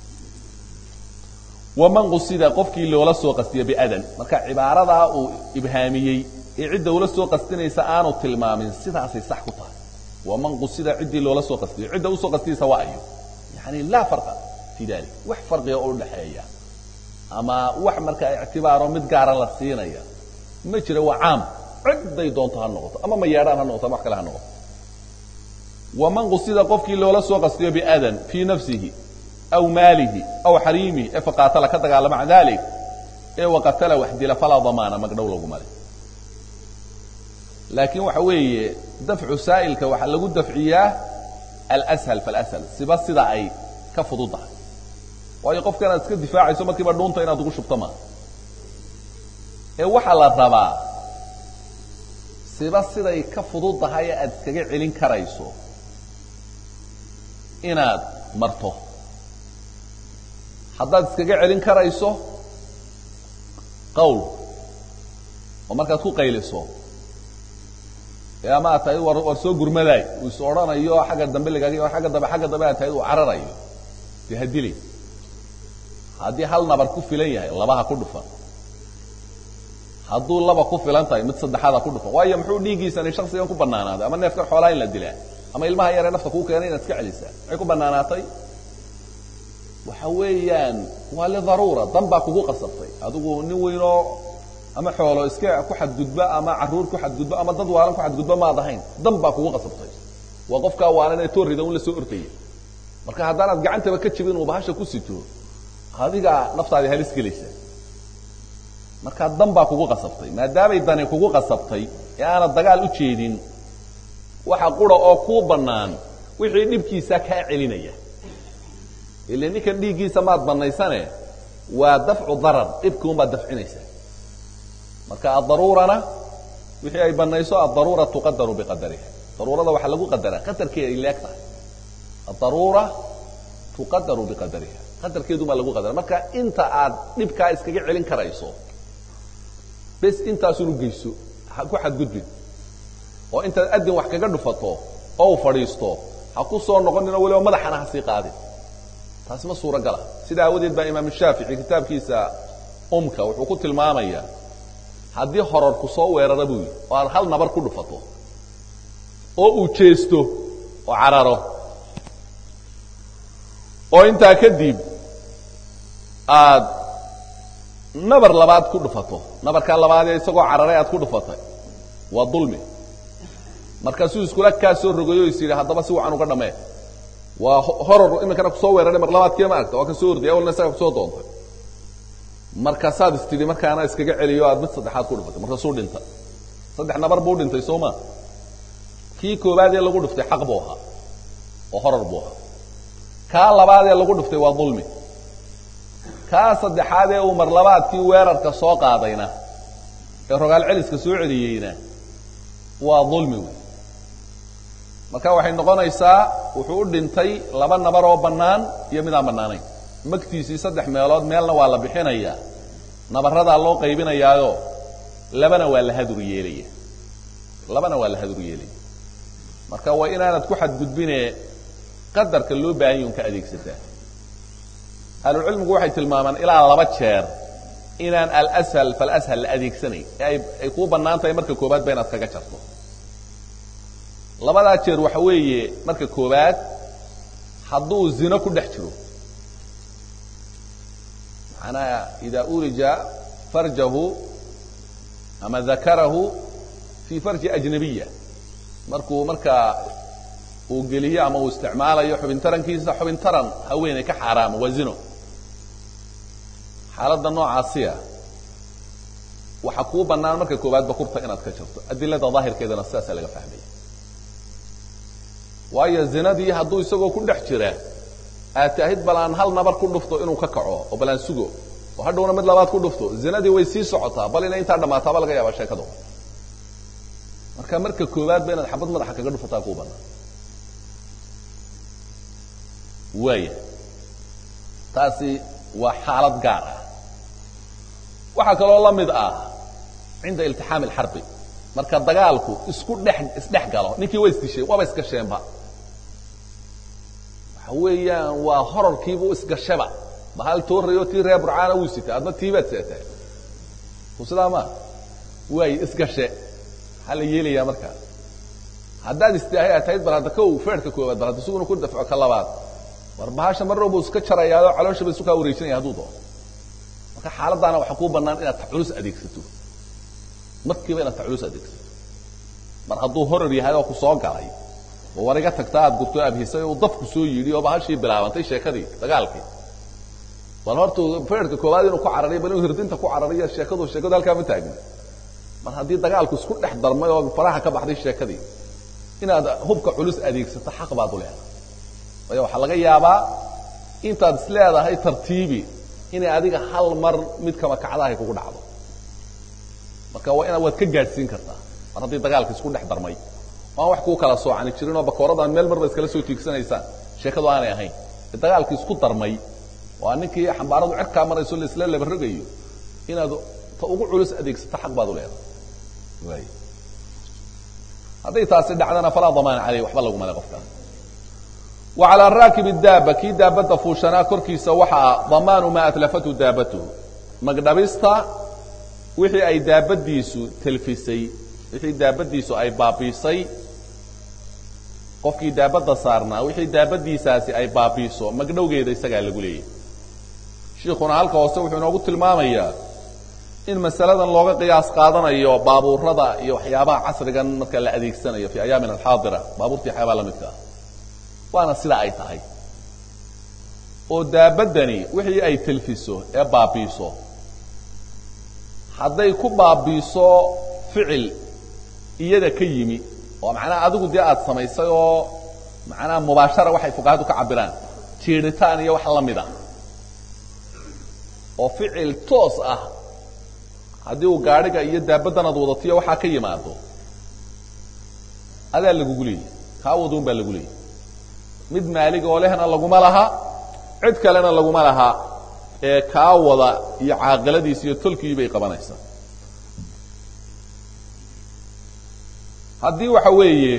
waman qusida qofkii loola soo qastiyo biadan marka cibaaradaa uu ibhaamiyey ee cidda ula soo qastinaysa aanu tilmaamin sidaasay sax ku tahay waman qusida ciddii loola soo qastiyo cidda usoo qastiyaysa waa ayo yani laa farqa fi dalik wax farqiga oo udhaxeeya ama wax markaa ictibaaro mid gaara la siinaya ma jira waa caam cidday doonto ha noqoto ama mayeedhaan ha noqoto ama wax kale ha noqoto waman qusida qofkii loola soo qastiyo biadan fii nafsihi aw maalihi aw xariimihi ee faqaatala ka dagaalama can dalik ee waqatala wax dila falaa damaana magdhow lagu male laakiin waxa weeye dafcu saa'ilka waxaa lagu dafciyaa alshal falshal siba sida ay ka fududahay waayo qofka inaad iska difaacayso markiiba dhuunta inaad ugu shubto maaha ee waxaa la rabaa siba siday ka fududahay ee aad iskaga celin karayso inaad marto haddaad iskaga celin karayso qawl oo markaad ku qayliso ee ama aad tahay war war soo gurmadaay uu is odhanayo xagga dambe lagaag agga dambe xagga dambe aad tahay uu cararayo dee ha dilay haddii hal nabar ku filan yahay labaha ku dhufan hadduu laba ku filan tahay mid saddexaada ku dhufan waayo muxuu dhiiggiisani shaksigan ku banaanaaday ama neefkan xoolaha in la dilaa ama ilmaha yaree nafta kuu keenay inaad iska celisaa maxay ku banaanaatay waxa weeyaan waa lidaruura dan baa kugu qasabtay adigu nin weynoo ama xoolo iska ku xadgudba ama caruur ku xadgudba ama dad waalan ku xadgudba maad ahayn dan baa kugu qasabtay waa qofkaa waalan ee toorrida un la soo ortaya marka haddaanaad gacantaba ka jibin uu bahasha ku sito adiga naftaadi halis gelaysa markaa dan baa kugu qasabtay maadaamay dani kugu qasabtay ee aanad dagaal u jeedin waxa qura oo kuu bannaan wixii dhibkiisa kaa celinaya ile ninkan dhiiggiisa maad banaysane waa dafcu darar dhibkiun baad dafcinaysaa marka adaruurana wixii ay banayso adaruura tuqadaru biqadariha daruurada waxaa lagu qadaraa qadarkeeda ay leeg tahay adaruura tuqadaru biqadariha qadarkeedu baa lagu qadara marka inta aad dhibkaa iskaga celin karayso bes intaasun u geyso ku xadgudbin oo intaad adin wax kaga dhufato oo u fadhiisto ha ku soo noqonin oo waliba madaxana ha sii qaadin taasi ma suuragala sida aawadeed baa imaam shaafici kitaabkiisa umka wuxuu ku tilmaamaya haddii hororku soo weerara buu yidhi oo aad hal nabar ku dhufato oo uu jeesto oo cararo oo intaa kadib aad nabar labaad ku dhufato nabarkaa labaadee isagoo cararay aad ku dhufatay waa dulmi markaasuu iskula kaa soo rogayo is yidhi haddaba si wacan uga dhamee waa horor iminkana kusoo weeraray mar labaadkii ma aragta waa ka soo orday awalna isaga kusoo doontay markaasaad is tidhi markaana iskaga celiyo aad mid saddexaad ku dhufatay markaasuu dhintay saddex nabar buu dhintay soo ma kii koobaad ee lagu dhuftay xaq buu ahaa oo horar buu ahaa kaa labaad ee lagu dhuftay waa dulmi kaa saddexaad ee uu mar labaadkii weerarka soo qaadayna ee rogaal celiska soo celiyeyna waa dulmi wey marka waxay noqonaysaa wuxuu u dhintay laba nabar oo bannaan iyo mid aan bannaanayn magtiisii saddex meelood meelna waa la bixinayaa nabaradaa loo qaybinayaayo labana waa la hadur yeelaya labana waa la hadur yeelaya marka waa inaanad ku xadgudbine qadarka loo baahan yun ka adeegsataa ahlucilmigu waxay tilmaamaan ilaa laba jeer inaan alshal falashal la adeegsanayn ee ay kuu bannaan tahay marka koobaad ba inaad kaga jarto labadaa jeer waxa weeye marka koobaad hadduu zino ku dhex jiro macnaha ida urija farjahu ama dakarahu fii farji ajnabiya markuu markaa uu geliyo ama uu isticmaalayo xubin tarankiisa xubin taran haweeney ka xaaraama waa zino xaaladda noocaasiya waxaa kuu bannaan marka koobaad bakurta inaad ka jarto adilada daahirkeedana sidaasaa laga fahmaya waayo zinadii hadduu isagoo ku dhex jira aad taahid bal aan hal nabar ku dhufto inuu ka kaco oo bal aan sugo oo hadhowna mid labaad ku dhufto zinadii way sii socotaa bal inay intaa dhammaataaba laga yaaba sheekado marka marka koobaad ba inaad xabad madaxa kaga dhufataa kuu bannaan waaya taasi waa xaalad gaar ah waxaa kaloo la mid ah cinda iltixaami alxarbi marka dagaalku isku dhex isdhex galo ninkii waa isdishay waaba isgasheenba waxa weeyaan waa horarkiibuu isgashaba bahal toorayo tii reer burcaana wuu sita adna tiibaad seetaa ku sidaa maa waayo isgashe maxaa la yeelayaa markaa haddaad istaahay aad tahayd bal hadda kow feerhka koobaad bal hadda isuguna ku dafco ka labaad war bahasha mar buu iska jarayaao caloosha ba isu kaa wareejinaya hadduu doono marka xaaladaana waxaa kuu bannaan inaad taculus adeegsato markiiba inaad taculus adeegsato mar hadduu horar yahay oo ku soo galay oo war iga tagta aad gurto abhisay uu dafku soo yidhi oo bahashii bilaabantay sheekadii dagaalkii bal hortuu feerka koowaad inuu ku carariyo bal inuu hirdinta ku carariyo sheekadu sheekadu halkaa ma taagna mar haddii dagaalku isku dhex darmay oo faraha ka baxday sheekadii inaad hubka culus adeegsato xaq baad u leedahay waayo waxaa laga yaabaa intaad is leedahay tartiibi inay adiga hal mar mid kama kacdahay kugu dhacdo marka waa inaad waad ka gaadhsiin kartaa mar haddii dagaalka isku dhex darmay oo aan wax kuu kala soocani jirin oo bakooradaan meel marba iskala soo tiigsanaysaan sheekadu aanay ahayn dagaalkii isku darmay waa ninkii xambaaradu cirkaa marayso laisla labarogayo inaad ta ugu culus adeegsato xaq baad u leedahay hadday taasi dhacdana falaa damaana caleyh waxba laguma le qofkaas wa calaa raakib daaba kii daabadda fuushanaa korkiisa waxaa damaanu maa atlafatu daabatuhu magdhabista wixii ay daabadiisu telfisay wixii daabadiisu ay baabiisay qofkii daabadda saarnaa wixii daabadiisaasi ay baabiiso magdhowgeeda isagaa lagu leeyahy shiikuna halka hoose wuxuu inoogu tilmaamayaa in masaladan looga qiyaas qaadanayo baabuurada iyo waxyaabaha casrigan marka la adeegsanayo fi ayaamin alxaadira baabuurta waxyaabaa la midka ah waana sida ay tahay oo daabadani wixii ay telfiso ee baabiiso hadday ku baabiiso ficil iyada ka yimi oo macnaha adigu dee aada samaysay oo macnaha mubaashara waxay fuqahadu ka cabiraan jiiritaan iyo wax la mid a oo ficil toos ah haddii uu gaadhiga iyo daabaddan ad wadatiyo waxaa ka yimaado adaa lagugu leeyahy kaa waduun baa lagu leeyahy mid maalig oo lehna laguma laha cid kalena laguma laha ee kaa wada iyo caaqiladiis iyo tolkii bay qabanaysaa haddii waxa weeye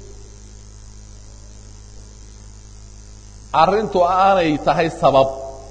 arrintu aanay tahay sabab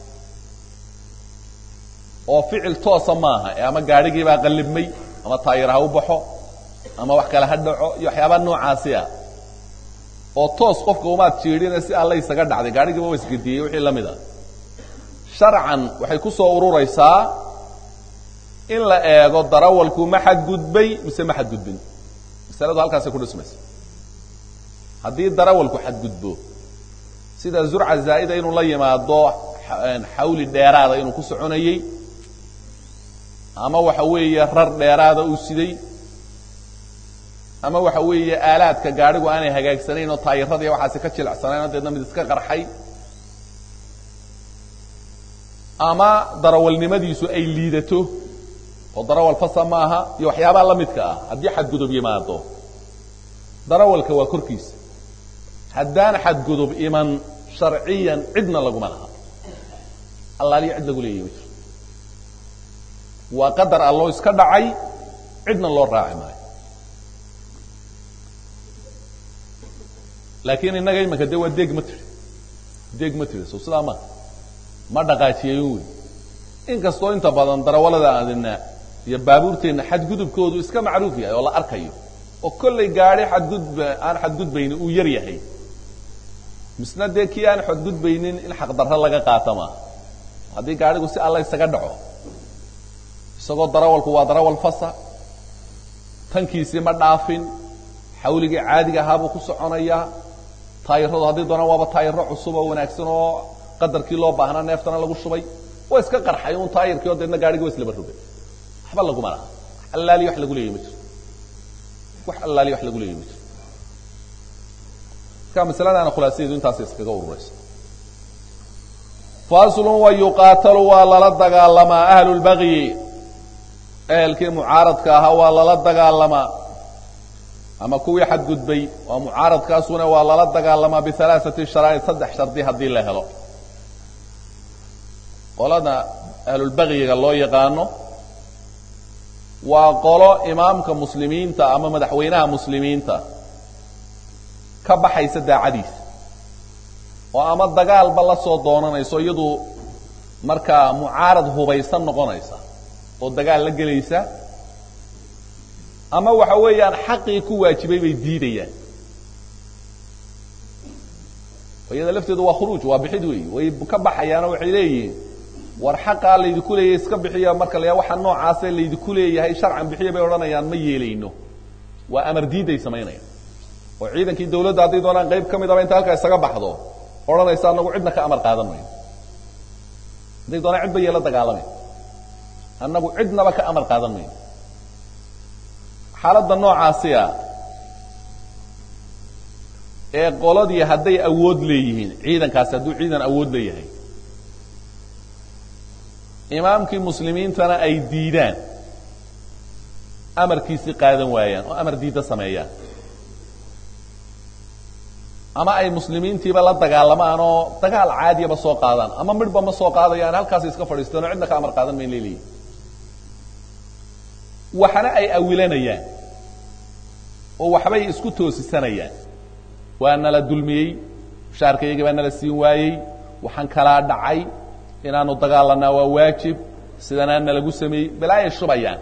oo ficil toosa maaha ee ama gaadhigii baa qallibmay ama taayir ha u baxo ama wax kale ha dhaco iyo waxyaabaa noocaasi ah oo toos qofka umaad jiidhina si alla isaga dhacday gaadhigiiba wa isgediyey wixii la mid a sharcan waxay ku soo ururaysaa in la eego darawalku ma xadgudbay mise ma xadgudbin masaladu halkaasay ku dhismaysa haddii darawalku xadgudbo sida zurca zaa'ida inuu la yimaado xawli dheeraada inuu ku soconayey ama waxa weeye rar dheeraada uu siday ama waxa weeye aalaadka gaadhigu aanay hagaagsanayn oo taayiradiiya waxaasi ka jilecsanayn oo deedna mid iska qarxay ama darawalnimadiisu ay liidato oo darawal fasa maaha iyo waxyaabaha la midka ah haddii xadgudub yimaado darawalka waa korkiisa haddaan xadgudub iman sharciyan cidna laguma laha allaaliyo cid lagu leeyahy ma jiro waa qadar alloo iska dhacay cidna loo raaci maayo laakiin innaga imanka de waa deeg ma tiri deeg ma tiri so sidaa ma ma dhaqaajiyayn wey inkastoo inta badan darawalada adina iyo baabuurteenna xadgudubkoodu iska macruuf yahay oo la arkayo oo kollay gaadhi xadgudb aan xadgudbayni uu yar yahay misna dee kii aan xadgudbaynin in xaqdarro laga qaata maaha haddii gaadhigu si alla isaga dhaco isagoo darawalku waa darawal fasa tankiisii ma dhaafin xawligii caadiga ahaabuu ku soconayaa taayiradu haddii doonaan waaba taayiro cusub oo wanaagsan oo qadarkii loo baahnaa neeftana lagu shubay waa iska qarxay un taayirkii oo deedna gaadhigi wa islaba rogay waxba laguma laha allaaliyo wax lagu leeyahy ma jiro wax allaaliyo wax lagu leeyahy ma jiro marka masaladaana khulaasadeedu intaas iskaga ururaysa faslun wa yuqaatalu waa lala dagaalamaa ahlu lbagyi ehelkii mucaaradka ahaa waa lala dagaalamaa ama kuwii xadgudbay waa mucaaradkaasuna waa lala dagaalamaa bialaaثati sharaa'id saddex shardi haddii la helo qolada ahlulbagyiga loo yaqaano waa qolo imaamka muslimiinta ama madaxweynaha muslimiinta ka baxaysa daacadiisa oo ama dagaalba la soo doonanayso iyadu markaa mucaarad hubaysan noqonaysa oo dagaal la gelaysa ama waxa weeyaan xaqii ku waajibay bay diidayaan iyada lafteedu waa khuruuj waa bixid weey way ka baxayaanoo waxay leeyihiin war xaqaa laydinku leeyahay iska bixiya marka la waxa noocaase laydinku leeyahay sharcan bixiya bay odhanayaan ma yeelayno waa amar diiday samaynayaan oo ciidankii dawladda hadday doonaan qayb ka midaba inta halkaa isaga baxdo odhanaysa anagu cidna ka amar qaadan mayno hadday doonaan cid ba yeela dagaalamay annagu cidnaba ka amar qaadan mayno xaaladda noocaasiya ee qoladii hadday awood leeyihiin ciidankaasi hadduu ciidan awood leeyahay imaamkii muslimiintana ay diidaan amarkiisii qaadan waayaan oo amar diidda sameeyaan ama ay muslimiintiiba la dagaalamaan oo dagaal caadiyaba soo qaadaan ama midhba ma soo qaadayaan halkaasay iska fadhiistaan oo cidna ka amar qaadan mayn leeleeyihin waxna ay awilanayaan oo waxbay isku toosisanayaan waa nala dulmiyey mushaarkayagii baa nala siin waayey waxaan kalaa dhacay inaanu dagaalanaa waa waajib sidanaa nalagu sameeyey balaayay shubayaan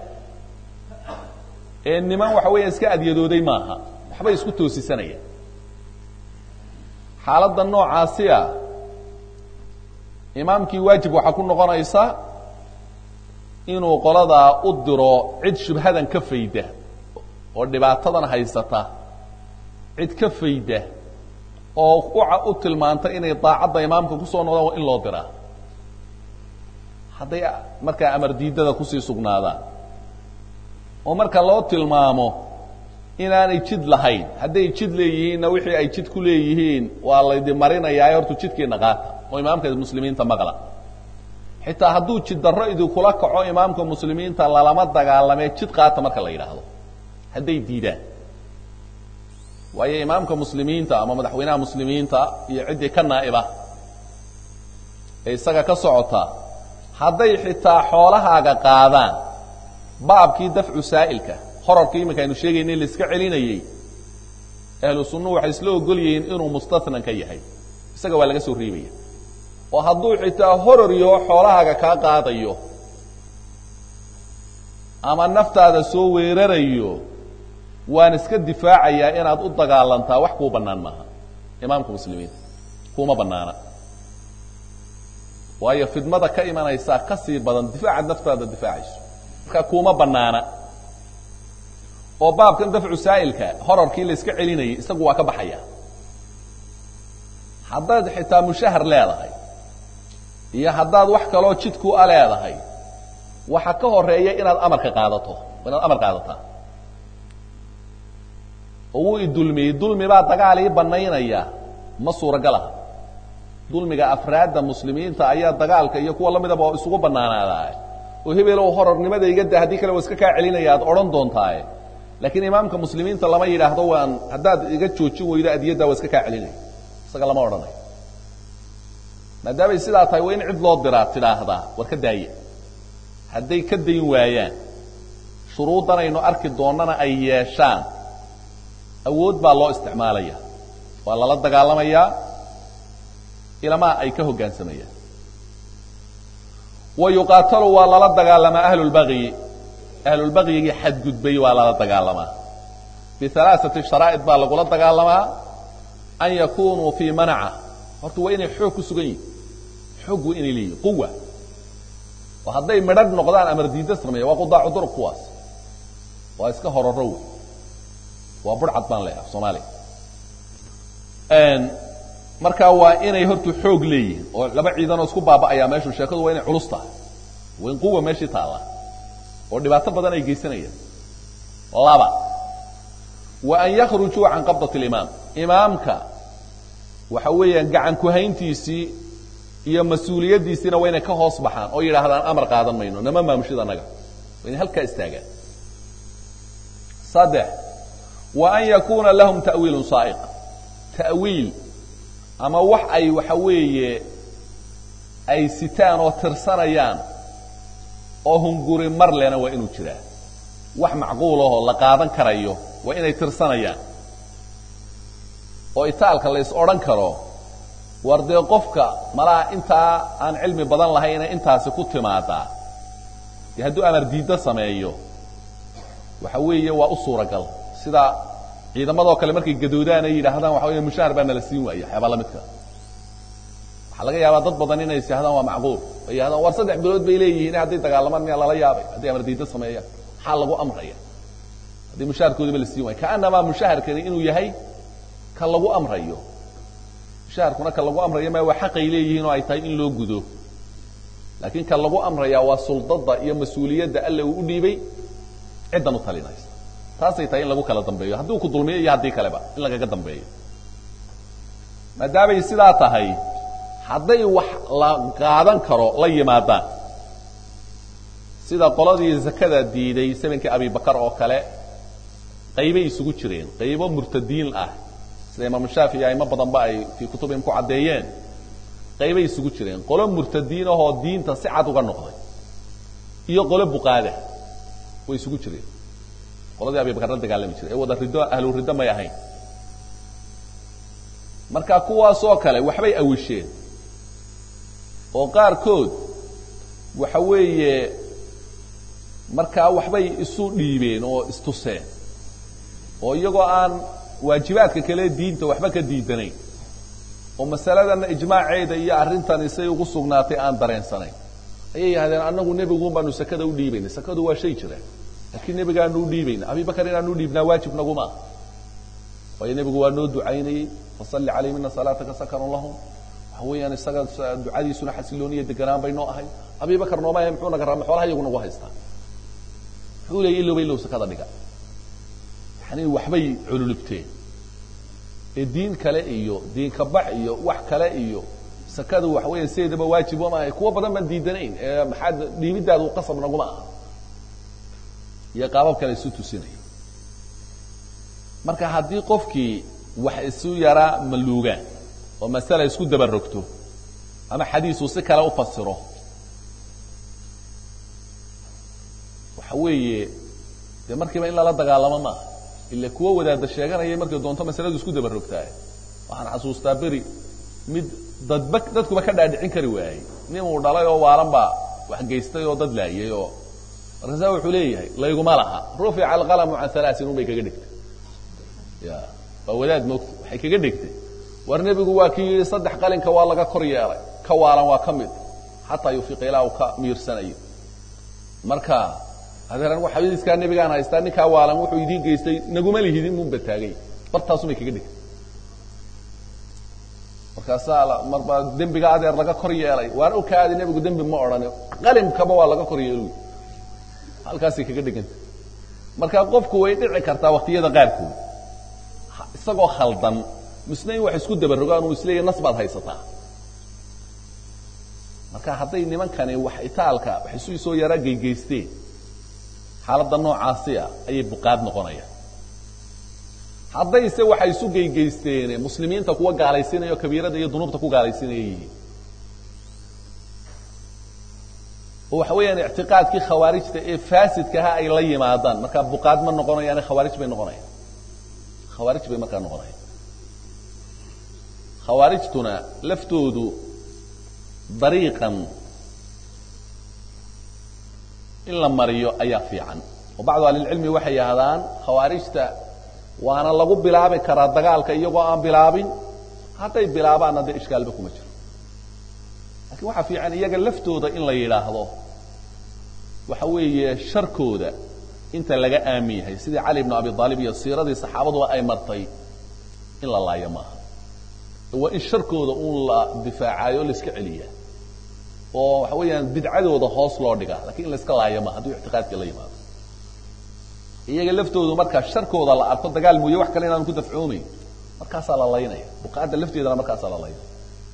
ee niman waxa weeya iska adyadooday maaha waxbay isku toosisanayaan xaaladda noocaasiya imaamkii waajib waxaa ku noqonaysa inuu qoladaa u diro cid shubhadan ka fayda oo dhibaatadan haysata cid ka fayda oo u tilmaanta inay daacadda imaamka kusoo noqdaan waa in loo diraa hadday markaa amar diidada kusii sugnaadaan oo marka loo tilmaamo inaanay jid lahayn hadday jid leeyihiinna wixii ay jid ku leeyihiin waa laydi marinayaa hortu jidkiina qaata oo imaamka muslimiinta maqla xitaa hadduu jid darro idinkula kaco imaamka muslimiinta lalama dagaalamee jid qaata marka la yidhaahdo hadday diidaan waayo imaamka muslimiinta ama madaxweynaha muslimiinta iyo ciddii ka naa'iba ee isaga ka socota hadday xitaa xoolahaaga qaadaan baabkii dafcu saa'ilka horarkii iminka aynu sheegaynay la iska celinayey ahlu sunnuhu waxay isla ogol yihiin inuu mustatnan ka yahay isaga waa laga soo reebaya oo hadduu xitaa horaryo xoolahaaga kaa qaadayo ama naftaada soo weerarayo waan iska difaacayaa inaad u dagaalantaa wax kuu bannaan maaha imaamka muslimiinta kuma bannaana waayo fidmada ka imanaysaa ka sii badan difaacaad naftaada difaacayso marka kuma bannaana oo baabkan dafcu saa'ilka horarkii la iska celinayay isagu waa ka baxaya haddaad xitaa mushahar leedahay iyo haddaad wax kaloo jidku a leedahay waxa ka horeeya inaad amarka qaadato inaad amar qaadataa oo wuu idulmiyey dulmi baa dagaal ii banaynaya ma suuragal aha dulmiga afraadda muslimiinta ayaa dagaalka iyo kuwa lamidaba isugu banaanaadaa oo hebelow horarnimada iga da haddii kale waa iska kaa celinaya aad odhan doontaaye laakiin imaamka muslimiinta lama yidhaahdo waan haddaad iga joojin weydo adiyadda waa iska kaa celinaya isaga lama odhanayo maadaamay sidaa tahay waa in cid loo diraa tidhaahdaa war ka daaya hadday ka dayn waayaan shuruuddan aynu arki doonnana ay yeeshaan awood baa loo isticmaalaya waa lala dagaalamayaa ilamaa ay ka hoggaansamayaan wa yuqaatalu waa lala dagaalamaa ahlulbagyi ahlulbagyigii xadgudbay waa lala dagaalamaa bialaaثati sharaa'id baa lagula dagaalamaa an yakunuu fii manaca horta waa inay xoog ku sugan yihin xoog waa inay leeyihin quwa oo hadday midhadh noqdaan amar diida sameeya waa qudaacu durug kuwaas waa iska horaro wey waa burcad baan leeyaha soomaaliya markaa waa inay horta xoog leeyihiin oo laba ciidanoo isku baaba'ayaa meeshu sheekadu waa inay culus tahay waa in quwa meeshii taalla oo dhibaato badan ay geysanayaan laba wa an yakhrujuu can qabdat اlimaam imaamka waxa weeyaan gacan kuhayntiisii iyo mas-uuliyaddiisiina waa inay ka hoos baxaan oo yidhaahdaan amar qaadan mayno nama maamushid annaga waa inay halkaa istaagaan saddex wa an yakuuna lahum ta'wiilun saa'iq ta'wiil ama wax ay waxa weeye ay sitaan oo tirsanayaan oo hunguri mar lena waa inuu jiraa wax macquulahoo la qaadan karayo waa inay tirsanayaan oo itaalka la is odhan karo war dee qofka malaha intaa aan cilmi badan lahayna intaasi ku timaadaa dee hadduu amar diiddo sameeyo waxa weeye waa u suuragal sida ciidamadoo kale markay gadoodaan ay yidhaahdaan waxa wey mushaahar baa nala siin waaya waxyaabaa la midka waxaa laga yaabaa dad badan inay is yahdaan waa macquul ay yahdaan war saddex bilood bay leeyihiin hadday dagaalamaan miyaa lala yaabay hadday amar diiddo sameeyaan maxaa lagu amraya haddii mushaharkoodiba la siin waaya kaanamaa mushaharkani inuu yahay ka lagu amrayo mushaharkuna ka lagu amrayo ma waa xaqay leeyihiin oo ay tahay in loo gudo laakiin ka lagu amrayaa waa suldada iyo mas-uuliyadda alle uu u dhiibay ciddan u talinaysa taasay tahay in lagu kala dambeeyo haddii uu ku dulmiyo iyo haddii kaleba in lagaga dambeeyo maadaamay sidaa tahay hadday wax la qaadan karo la yimaadaan sida qoladii zakada diiday samankii abibakar oo kale qaybay isugu jireen qaybo murtadiin ah sida imaam shaafici aimo badanba ay fii kutubihim ku caddeeyeen qaybay isugu jireen qolo murtadiin ahoo diinta si cad uga noqday iyo qolo buqaada way isugu jireen qoladii abibakar la dagaalami jiray ee wada riddo ahlu riddo may ahayn marka kuwaasoo kale waxbay awisheen oo qaarkood waxa weeye markaa waxbay isu dhiibeen oo istuseen oo iyagoo aan waajibaadka kale diinta waxba ka diidanayn oo masaladanna ijmaaceeda iyo arrintan isay ugu sugnaatay aan dareensanayn ayay yidhahdeen annagu nebiguun baanu sakada u dhiibayna sakadu waa shay jira laakiin nebigaanu u dhiibayna abibakar inaanu u dhiibnaa waajib naguma ah waayo nebigu waa noo ducaynayey fasalli calayhim ina salaataka sakanun lahum waxa weeyaan isaga ducadiisuna xasilooniya deganaan bay noo ahay abibakar nooma ahe muxuu naga raama xoolaha iyagu nagu haystaa muxuu leeyay ilowba ilow sakada dhiga yani waxbay cululubteen ee diin kale iyo diinka bax iyo wax kale iyo sakadu waxa weya sideedaba waajib ma ahay kuwo badan baan diidanayn ee maxaad dhiibidaadu qasab naguma aha iyo qaabab kale isu tusinaya marka haddii qofkii wax isu yaraa maluugaan oo masala isku dabarogto ama xadiisu si kale u fasiro waxa weeye dee markiiba in lala dagaalamo maaha ila kuwo wadaada sheeganayay markay doonto masaladu isku dabarogtaay waxaan xasuustaa beri mid dadba dadkuba ka dhaadhicin kari waayey nin uu dhalay oo waalan baa wax geystay oo dad laayay oo markaasa wuxuu leeyahay layguma laha rufica alqalamu can halaasin un bay kaga dhigtay ya waa wadaad moogta waxay kaga dhigtay war nebigu waa kii yidhi saddex qalinka waa laga kor yeelay ka waalan waa ka mid xataa yufiqa ilaa uu ka miirsanayo marka adeer anigu xadiiskaa nebigaan haystaa ninkaa waalan wuxuu idiin geystay naguma lihidin munba taagay bartaasumay kaga dhigtay markaasaa marba dembiga adeer laga kor yeelay waan okaadi nebigu dembi ma odhani qalimkaba waa laga kor yeeluy halkaasay kaga dhigantay marka qofku way dhici kartaa waktiyada qaarkood isagoo khaldan misna in wax isku dabarogaan uu isleeyahy nas baad haysataa marka hadday nimankani wax itaalka wax isu soo yara geygeysteen xaaladda noocaasiya ayay buqaad noqonayaan haddayse waxay isu geygeysteen muslimiinta kuwa gaalaysiinaya o kabiirada iyo dunuubta ku gaalaysiinaya yihiin oo waxa weeyaan ictiqaadkii khawaarijta ee faasidkaha ay la yimaadaan markaa buqaad ma noqonayaane khawaarij bay noqonayaan khawaarij bay markaa noqonayaan khawaarijtuna laftoodu dariiqan in la mariyo ayaa fiican oo bacdu ahlilcilmi waxay yidhahdaan khawaarijta waana lagu bilaabi karaa dagaalka iyagoo aan bilaabin hadday bilaabaanna dee ishkaalba kuma jiro lakiin waxaa fiican iyaga laftooda in la yidhaahdo waxa weeye sharkooda inta laga aamin yahay sidii cali bnu abi aalib iyo siiradii saxaabaduba ay martay in la laayo maaha waa in sharkooda uun la difaacayo o la iska celiya oo waxa weeyaan bidcadooda hoos loo dhigaa lakiin in la iska laayo maaha hadduu ictiqaadkii la yimaado iyaga laftoodu markaa sharkooda la arko dagaal mooye wax kale inaanu ku dafcoomayn markaasaa la laynaya buqaadda lafteedana markaasaa la laynaya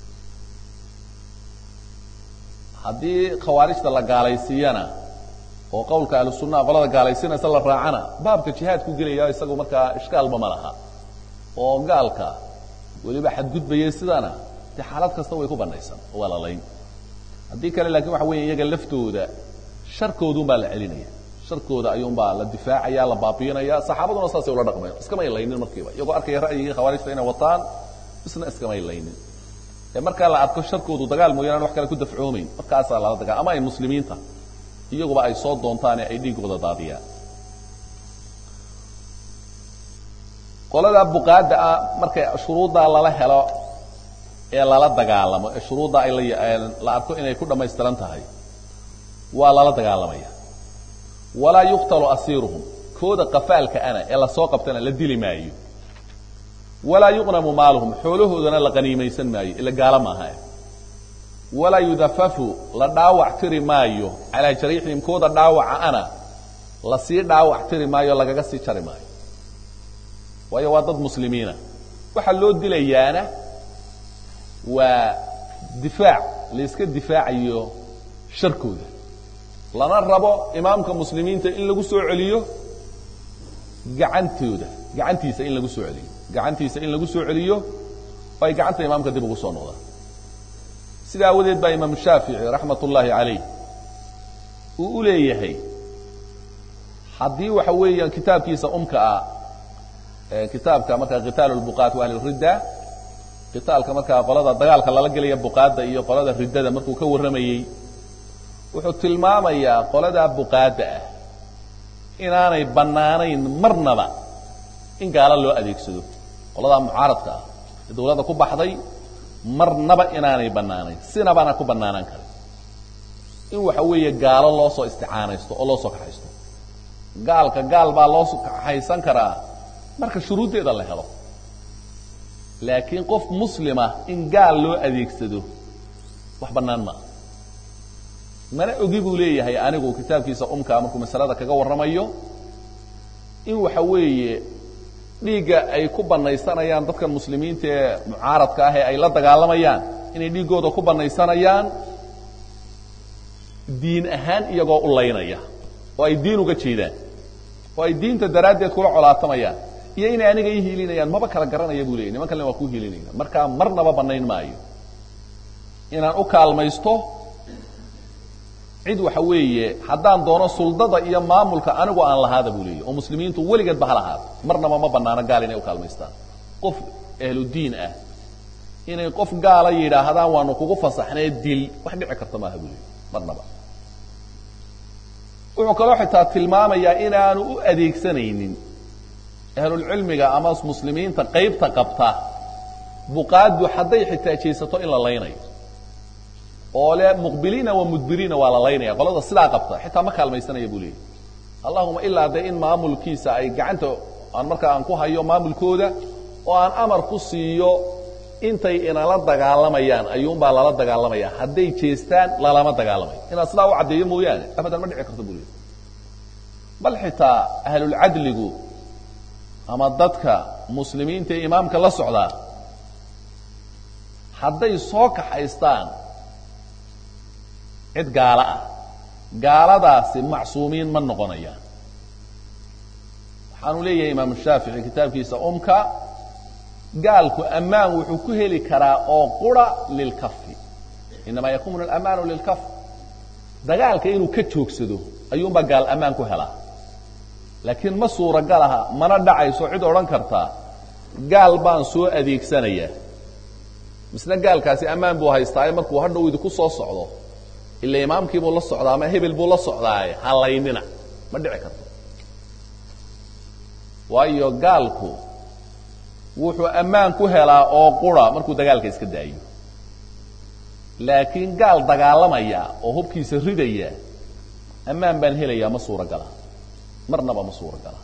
haddii khawaarijta la gaalaysiiyana oo qawlka ahlu sunnaha qolada gaalaysiinaysa la raacana baabka jihaadku gelaya isagu markaa ishkaalba ma laha oo gaalka weliba xadgudbayay sidana dee xaalad kasta way ku banaysan oo waa la layn haddii kale lakin waxa weya iyaga laftooda sharkoodun baa la celinaya sharkooda ayuunbaa la difaacaya la baabiinaya saxaabaduna saasay ula dhaqmeen iskamay laynin markiiba iyagoo arkaya ra'yigii khawaarijta inay wataan isna iskamay laynin ee markaa la arko sharkoodu dagaal mooyaan an wax kale ku dafcoomayn markaasaa lala dagaa ama ay muslimiinta iyaguba ay soo doontaane ay dhiigooda daadiyaan qolada buqaadda ah markay shuruuddaa lala helo ee lala dagaalamo ee shuruudda ay la arko inay ku dhammaystiran tahay waa lala dagaalamaya walaa yuqtalu asiiruhum kooda qafaalka ana ee lasoo qabtana la dili maayo walaa yuqnamu maaluhum xoolahoodana la qaniimaysan maayo ila gaalo maaha walaa yudafafu la dhaawac tiri maayo calaa jariixihim kooda dhaawaca ana lasii dhaawac tiri maayo lagaga sii jari maayo waayo waa dad muslimiina waxaa loo dilayaana waa difaac la iska difaacayo sharkooda lana rabo imaamka muslimiinta in lagu soo celiyo gacantooda gacantiisa in lagu soo celiyo gacantiisa in lagu soo celiyo oo ay gacanta imaamka dib ugu soo noqdaan sida aawadeed baa imaam shaafici raxmat ullaahi calayh uu u leeyahay haddii waxa weeyaan kitaabkiisa umka ah kitaabka markaa qitaal lbuqaat wa ahli ridda qitaalka markaa qolada dagaalka lala gelaya buqaadda iyo qolada riddada markuu ka warramayey wuxuu tilmaamayaa qoladaa buqaadda ah inaanay bannaanayn marnaba in gaalo loo adeegsado qoladaa mucaaradka ah ee dawladda ku baxday marnaba inaanay bannaanayn sinabana ku bannaanaan karin in waxa weeye gaalo loo soo isticaanaysto oo loo soo kaxaysto gaalka gaal baa loo kaxaysan karaa marka shuruuddeeda la helo laakiin qof muslima in gaal loo adeegsado wax bannaan maaha mana ogi buu leeyahay anigu kitaabkiisa umkaa markuu masalada kaga warramayo in waxa weeye dhiigga ay ku banaysanayaan dadkan muslimiinta ee mucaaradka ah ee ay la dagaalamayaan inay dhiiggooda ku banaysanayaan diin ahaan iyagoo u laynaya oo ay diin uga jeedaan oo ay diinta daraaddeed kula colaatamayaan iyo inay aniga ii hiilinayaan maba kala garanaya buu leeyay niman kalena waa ku hiilinayna markaa marnaba bannayn maayo inaan u kaalmaysto cid waxa weeye haddaan doono suldada iyo maamulka anigu aan lahaada buu leeyay oo muslimiintu weligeedba ha lahaado marnaba ma bannaano gaal inay u kaalmaystaan qof ahludiin ah inay qof gaala yidhaahdaan waanu kugu fasaxnee dil wax dhici karta maaha buu leeyay marnaba wuxuu kaloo xitaa tilmaamayaa inaanu u adeegsanaynin ahlulcilmiga ama muslimiinta qaybta qabta buqaaddu hadday xitaa jeesato in la laynayo oo le muqbiliina wa mudbiriina waa la laynaya qolada sidaa qabta xitaa ma kaalmaysanaya buu leeyay allahuma ilaa dee in maamulkiisa ay gacanta aan markaa aan ku hayo maamulkooda oo aan amar ku siiyo intay inala dagaalamayaan ayuunbaa lala dagaalamaya hadday jeestaan lalama dagaalamayo inaad sidaa u caddeeyo mooyaane abadan ma dhici karto buu leeyay bal xitaa ahlulcadligu ama dadka muslimiinta ee imaamka la socdaa hadday soo kaxaystaan cid gaalo ah gaaladaasi macsuumiin ma noqonayaan waxaanu leeyahay imaamu shaafici kitaabkiisa umka gaalku ammaan wuxuu ku heli karaa oo qura lilkafi inamaa yakunu alamaanu lilkaf dagaalka inuu ka joogsado ayuunbaa gaal ammaan ku helaa laakiin ma suuragal aha mana dhacayso cid odhan kartaa gaal baan soo adeegsanayaa misna gaalkaasi ammaan buu haystaaye markuu hadhow idinku soo socdo ila imaamkiibuu la socdaa ama hebel buu la socdaaye halaynina ma dhici karto waayo gaalku wuxuu ammaan ku helaa oo qura markuu dagaalka iska daayo laakiin gaal dagaalamaya oo hubkiisa ridaya ammaan baan helayaa ma suuragala marnaba ma suuragala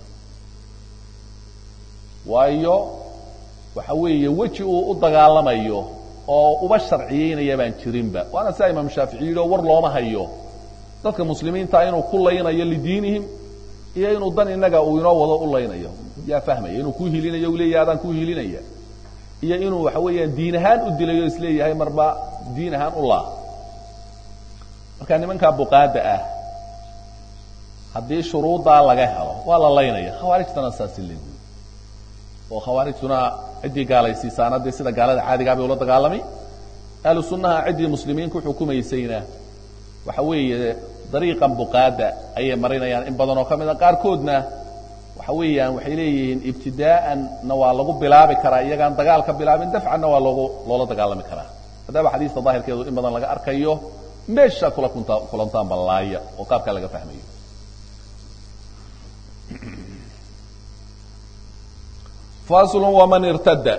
waayo waxa weeye weji uu u dagaalamayo oo uba sharciyeynaya baan jirinba waana sidaa imaam shaafici yidhi oo war looma hayo dadka muslimiinta inuu ku laynayo lidiinihim iyo inuu dan inaga uu inoo wado u laynayo yaa fahmaya inuu ku hilinayo u leeyahay adaan ku hilinaya iyo inuu waxa weeyaan diin ahaan u dilayo isleeyahay marba diin ahaan u laa marka nimankaa buqaada ah haddii shuruuddaa laga helo waa la laynaya khawaarijtana saasi leeguy oo khawaarijtuna ciddii gaalaysiisaana dee sida gaalada caadigaa bay ula dagaalamay ahlu sunnaha ciddii muslimiin ku xukumaysayna waxa weeye dariiqan buqaada ayay marinayaan in badan oo ka mid a qaarkoodna waxa weeyaan waxay leeyihiin ibtidaa'anna waa lagu bilaabi karaa iyagaan dagaal ka bilaabin dafcanna waa loogu loola dagaalami karaa maadaama xadiista daahirkeedu in badan laga arkayo meesha kula kunta kulantaan ballaaya oo qaabkaa laga fahmayo faslu waman irtada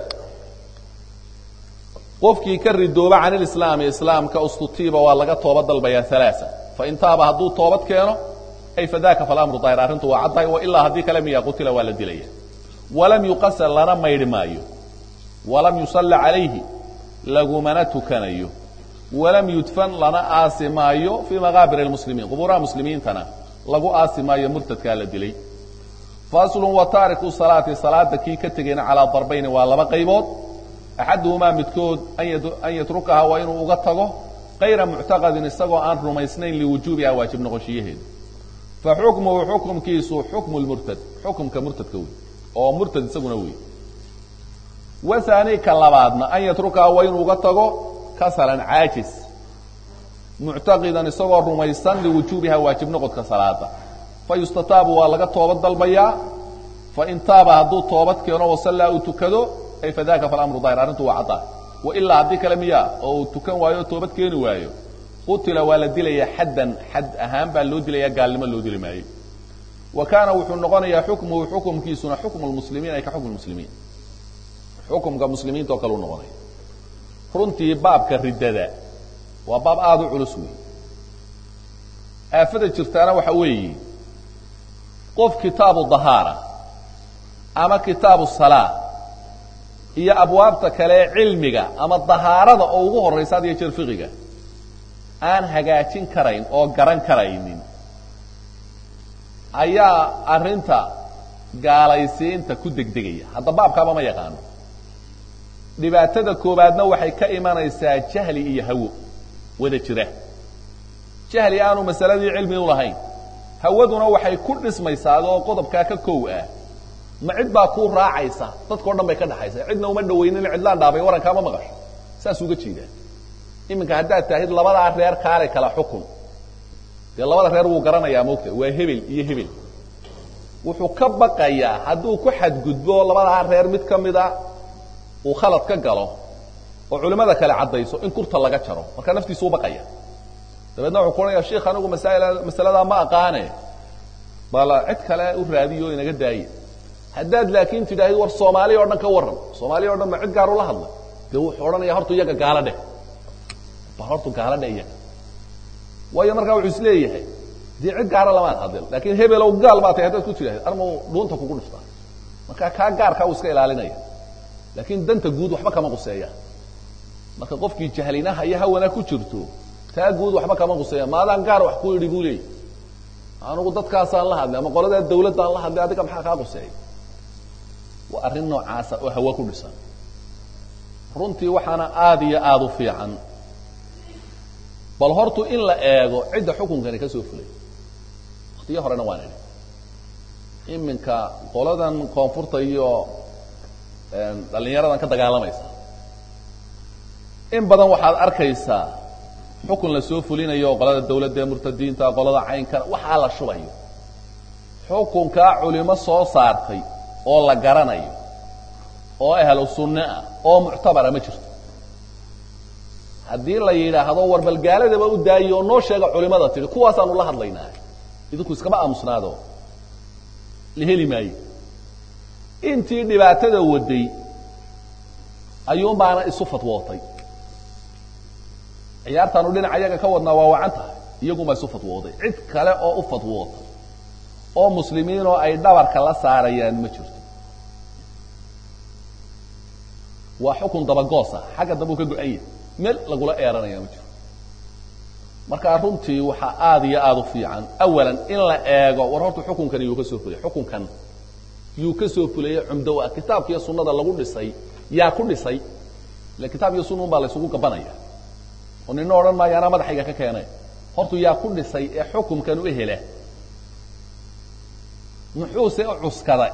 qofkii ka ridooba can ilislaami islaamka ustutiiba waa laga toobad dalbayaa alaaa fain taaba hadduu toobad keeno ay fadaka falamru daahir arrintu waa caddahay wailaa haddii kale miya qutila waa la dilaya walam yuqasal lana maydhi maayo walam yusalla calayhi lagumana tukanayo walam yudfan lana aasi maayo fii maqaabir lmuslimiin qubuuraha muslimiintana lagu aasi maayo murtadkaa la dilay faslun wa taariku salaati salaada kii ka tegayna calaa darbayni waa laba qaybood axaduhumaa midkood an yatrukaha waa inuu uga tago kayra muctaqadin isagoo aan rumaysnayn liwujuubiha waajib noqoshiyaheeda fa xukmuhu xukumkiisu xukmu lmurtad xukumka murtadka wey oo murtad isaguna wey wahaani ka labaadna an yatrukaha waa inuu uga tago kasalan caajis muctaqidan isagoo rumaysan liwujuubiha waajib noqodka salaada fa yustataabu waa laga toobad dalbayaa fain taaba hadduu toobad keeno wasallaa uu tukado ay fadaka falamru daahir arrintu waa caddaa wailaa haddii kale miya oo uu tukan waayo o toobad keeni waayo qutila waa la dilayaa xaddan xad ahaan baa loo dilaya gaalnimo loo dili maayo wa kaana wuxuu noqonayaa xukmuhu xukumkiisuna xukmu lmuslimiin ay ka xukm muslimiin xukumka muslimiinta oo kale u noqonaya runtii baabka riddada waa baab aada u culus wey aafada jirtaana waxa weeye qof kitaabu dahaara ama kitaabu salaa iyo abwaabta kale ee cilmiga ama dahaarada oo ugu horraysa had iyo jeer fiqiga aan hagaajin karayn oo garan karaynin ayaa arrinta gaalaysiinta ku degdegaya hadda baabkaaba ma yaqaano dhibaatada koobaadna waxay ka imanaysaa jahli iyo hawo wada jira jahli aanu masaladii cilmi u lahayn hawaduna waxay ku dhismaysaa adoo qodobkaa ka kow ah ma cid baa kuu raacaysa dadkao dhan bay ka dhaxaysa cidna uma dhawaynin cidlaan dhaabay warankaama maqasho saas uga jeedaa iminka haddaad taahid labadaa reer kaale kala xukun dee labada reer wuu garanayaa moogta waa hebel iyo hebel wuxuu ka baqayaa hadduu ku xadgudbo labadaa reer mid ka mida uu khalad ka galo oo culimmada kale caddayso in kurta laga jaro markaa naftiisu u baqaya dabeedna wuxuu ku odhanaya sheikh anigu masaa'il masaladaa ma aqaane bal cid kale u raadiyo inaga daaye haddaad laakiin tidhaahid war soomaaliya o dhan ka warran soomaaliya o dhan ba cid gaar ula hadla dee wuxuu odhanaya horta iyaga gaalo dheh bal hortu gaalo dheh iyaga waayo markaa wuxuu is leeyahay dee cid gaara lamaad hadel laakiin hebelow gaal baa tahay haddaad ku tidhahid armau dhuunta kugu dhiftaa markaa kaa gaarkaa uu iska ilaalinaya laakiin danta guud waxba kama quseeya marka qofkii jahlinaha iyo hawana ku jirto taa guud waxba kama quseeya maadaan gaar wax ku idhi buu leeyay anugu dadkaasaan la hadlay ama qoladaa dawladdaan la hadlay adiga maxaa kaa quseeya waa arrin noocaasa oo hawo ku dhisan runtii waxaana aada iyo aada u fiican bal hortu in la eego cidda xukunkani ka soo fulay waktiyo horena waan idhi iminka qoladan koonfurta iyo dhallinyaradan ka dagaalamaysa in badan waxaad arkaysaa xukun la soo fulinayo qolada dawladda ee murtadiinta qolada caynkana waxaa la shubayo xukunkaa culimo soo saartay oo la garanayo oo ahlu sunne ah oo muctabara ma jirto haddii la yidhaahdo war bal gaaladaba u daayi oo noo sheega culimada tidhi kuwaasaanu la hadlaynaa idinku iskama aamusnaado la heli maayo intii dhibaatada waday ayuunbaana isu fatwootay ciyaartaanu dhinaca iyaga ka wadnaa waa wacan tahay iyagunbaa isu fatwooday cid kale oo u fatwootay oo muslimiinoo ay dhabarka la saarayaan ma jirto waa xukun dabagoos ah xagga dambe u ka go-anya meel lagula eeranaya ma jiro markaa runtii waxaa aada iyo aada u fiican awalan in la eego war horta xukunkani yuu ka soo fulay xukunkan yuu ka soo fulayey cumdo ah kitaabka iyo sunnada lagu dhisay yaa ku dhisay ile kitaab iyo sunna un baa la isugu gabanaya oo nina odhan maayo anaa madaxayga ka keenay hortu yaa ku dhisay ee xukumkan u hela muxuuse u cuskaday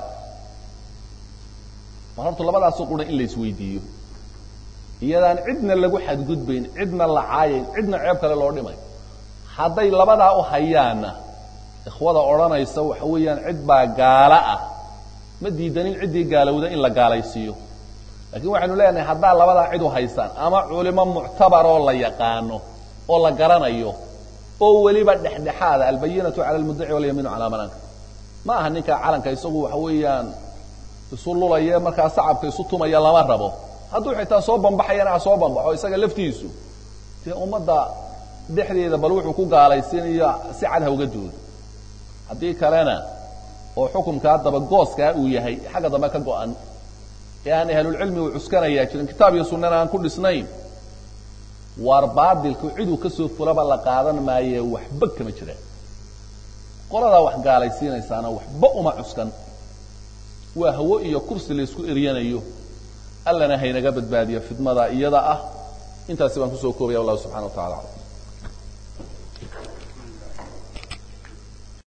mar horta labadaasu qura in la isweydiiyo iyadaan cidna lagu xadgudbayn cidna la caayayn cidna ceeb kale loo dhimay hadday labadaa u hayaanna ikhwada odhanaysa waxa weeyaan cid baa gaalo ah ma diidanin ciddii gaalowda in la gaalaysiiyo lakiin waxaynu leenahay haddaa labadaa cid u haysaan ama culimo muctabaroo la yaqaano oo la garanayo oo weliba dhexdhexaada albayinatu cala almuddaci walyamiinu calaa mananka ma aha ninka calanka isagu waxa weeyaan isu lulaye markaa sacabka isu tumaya lama rabo hadduu xitaa soo bambaxayana ha soo bambaxo isaga laftiisu dee ummadda dhexdeeda bal wuxuu ku gaalaysiinayo si cad ha uga doodo haddii kalena oo xukumkaa dabagooskaa uu yahay xagga dambe ka go-an ee aan ahlulcilmi uu cuskanayaa jirin kitaab iyo sunnana aan ku dhisnayn waar baadilku ciduu ka soo fulaba la qaadan maaye waxba kama jiraan qoladaa wax gaalaysiinaysaana waxba uma cuskan waa hawo iyo kursi laysku eryanayo allana haynaga badbaadiyo fidmada iyada ah intaasi baan kusoo koobaya wallahu subxana wa tacala aclam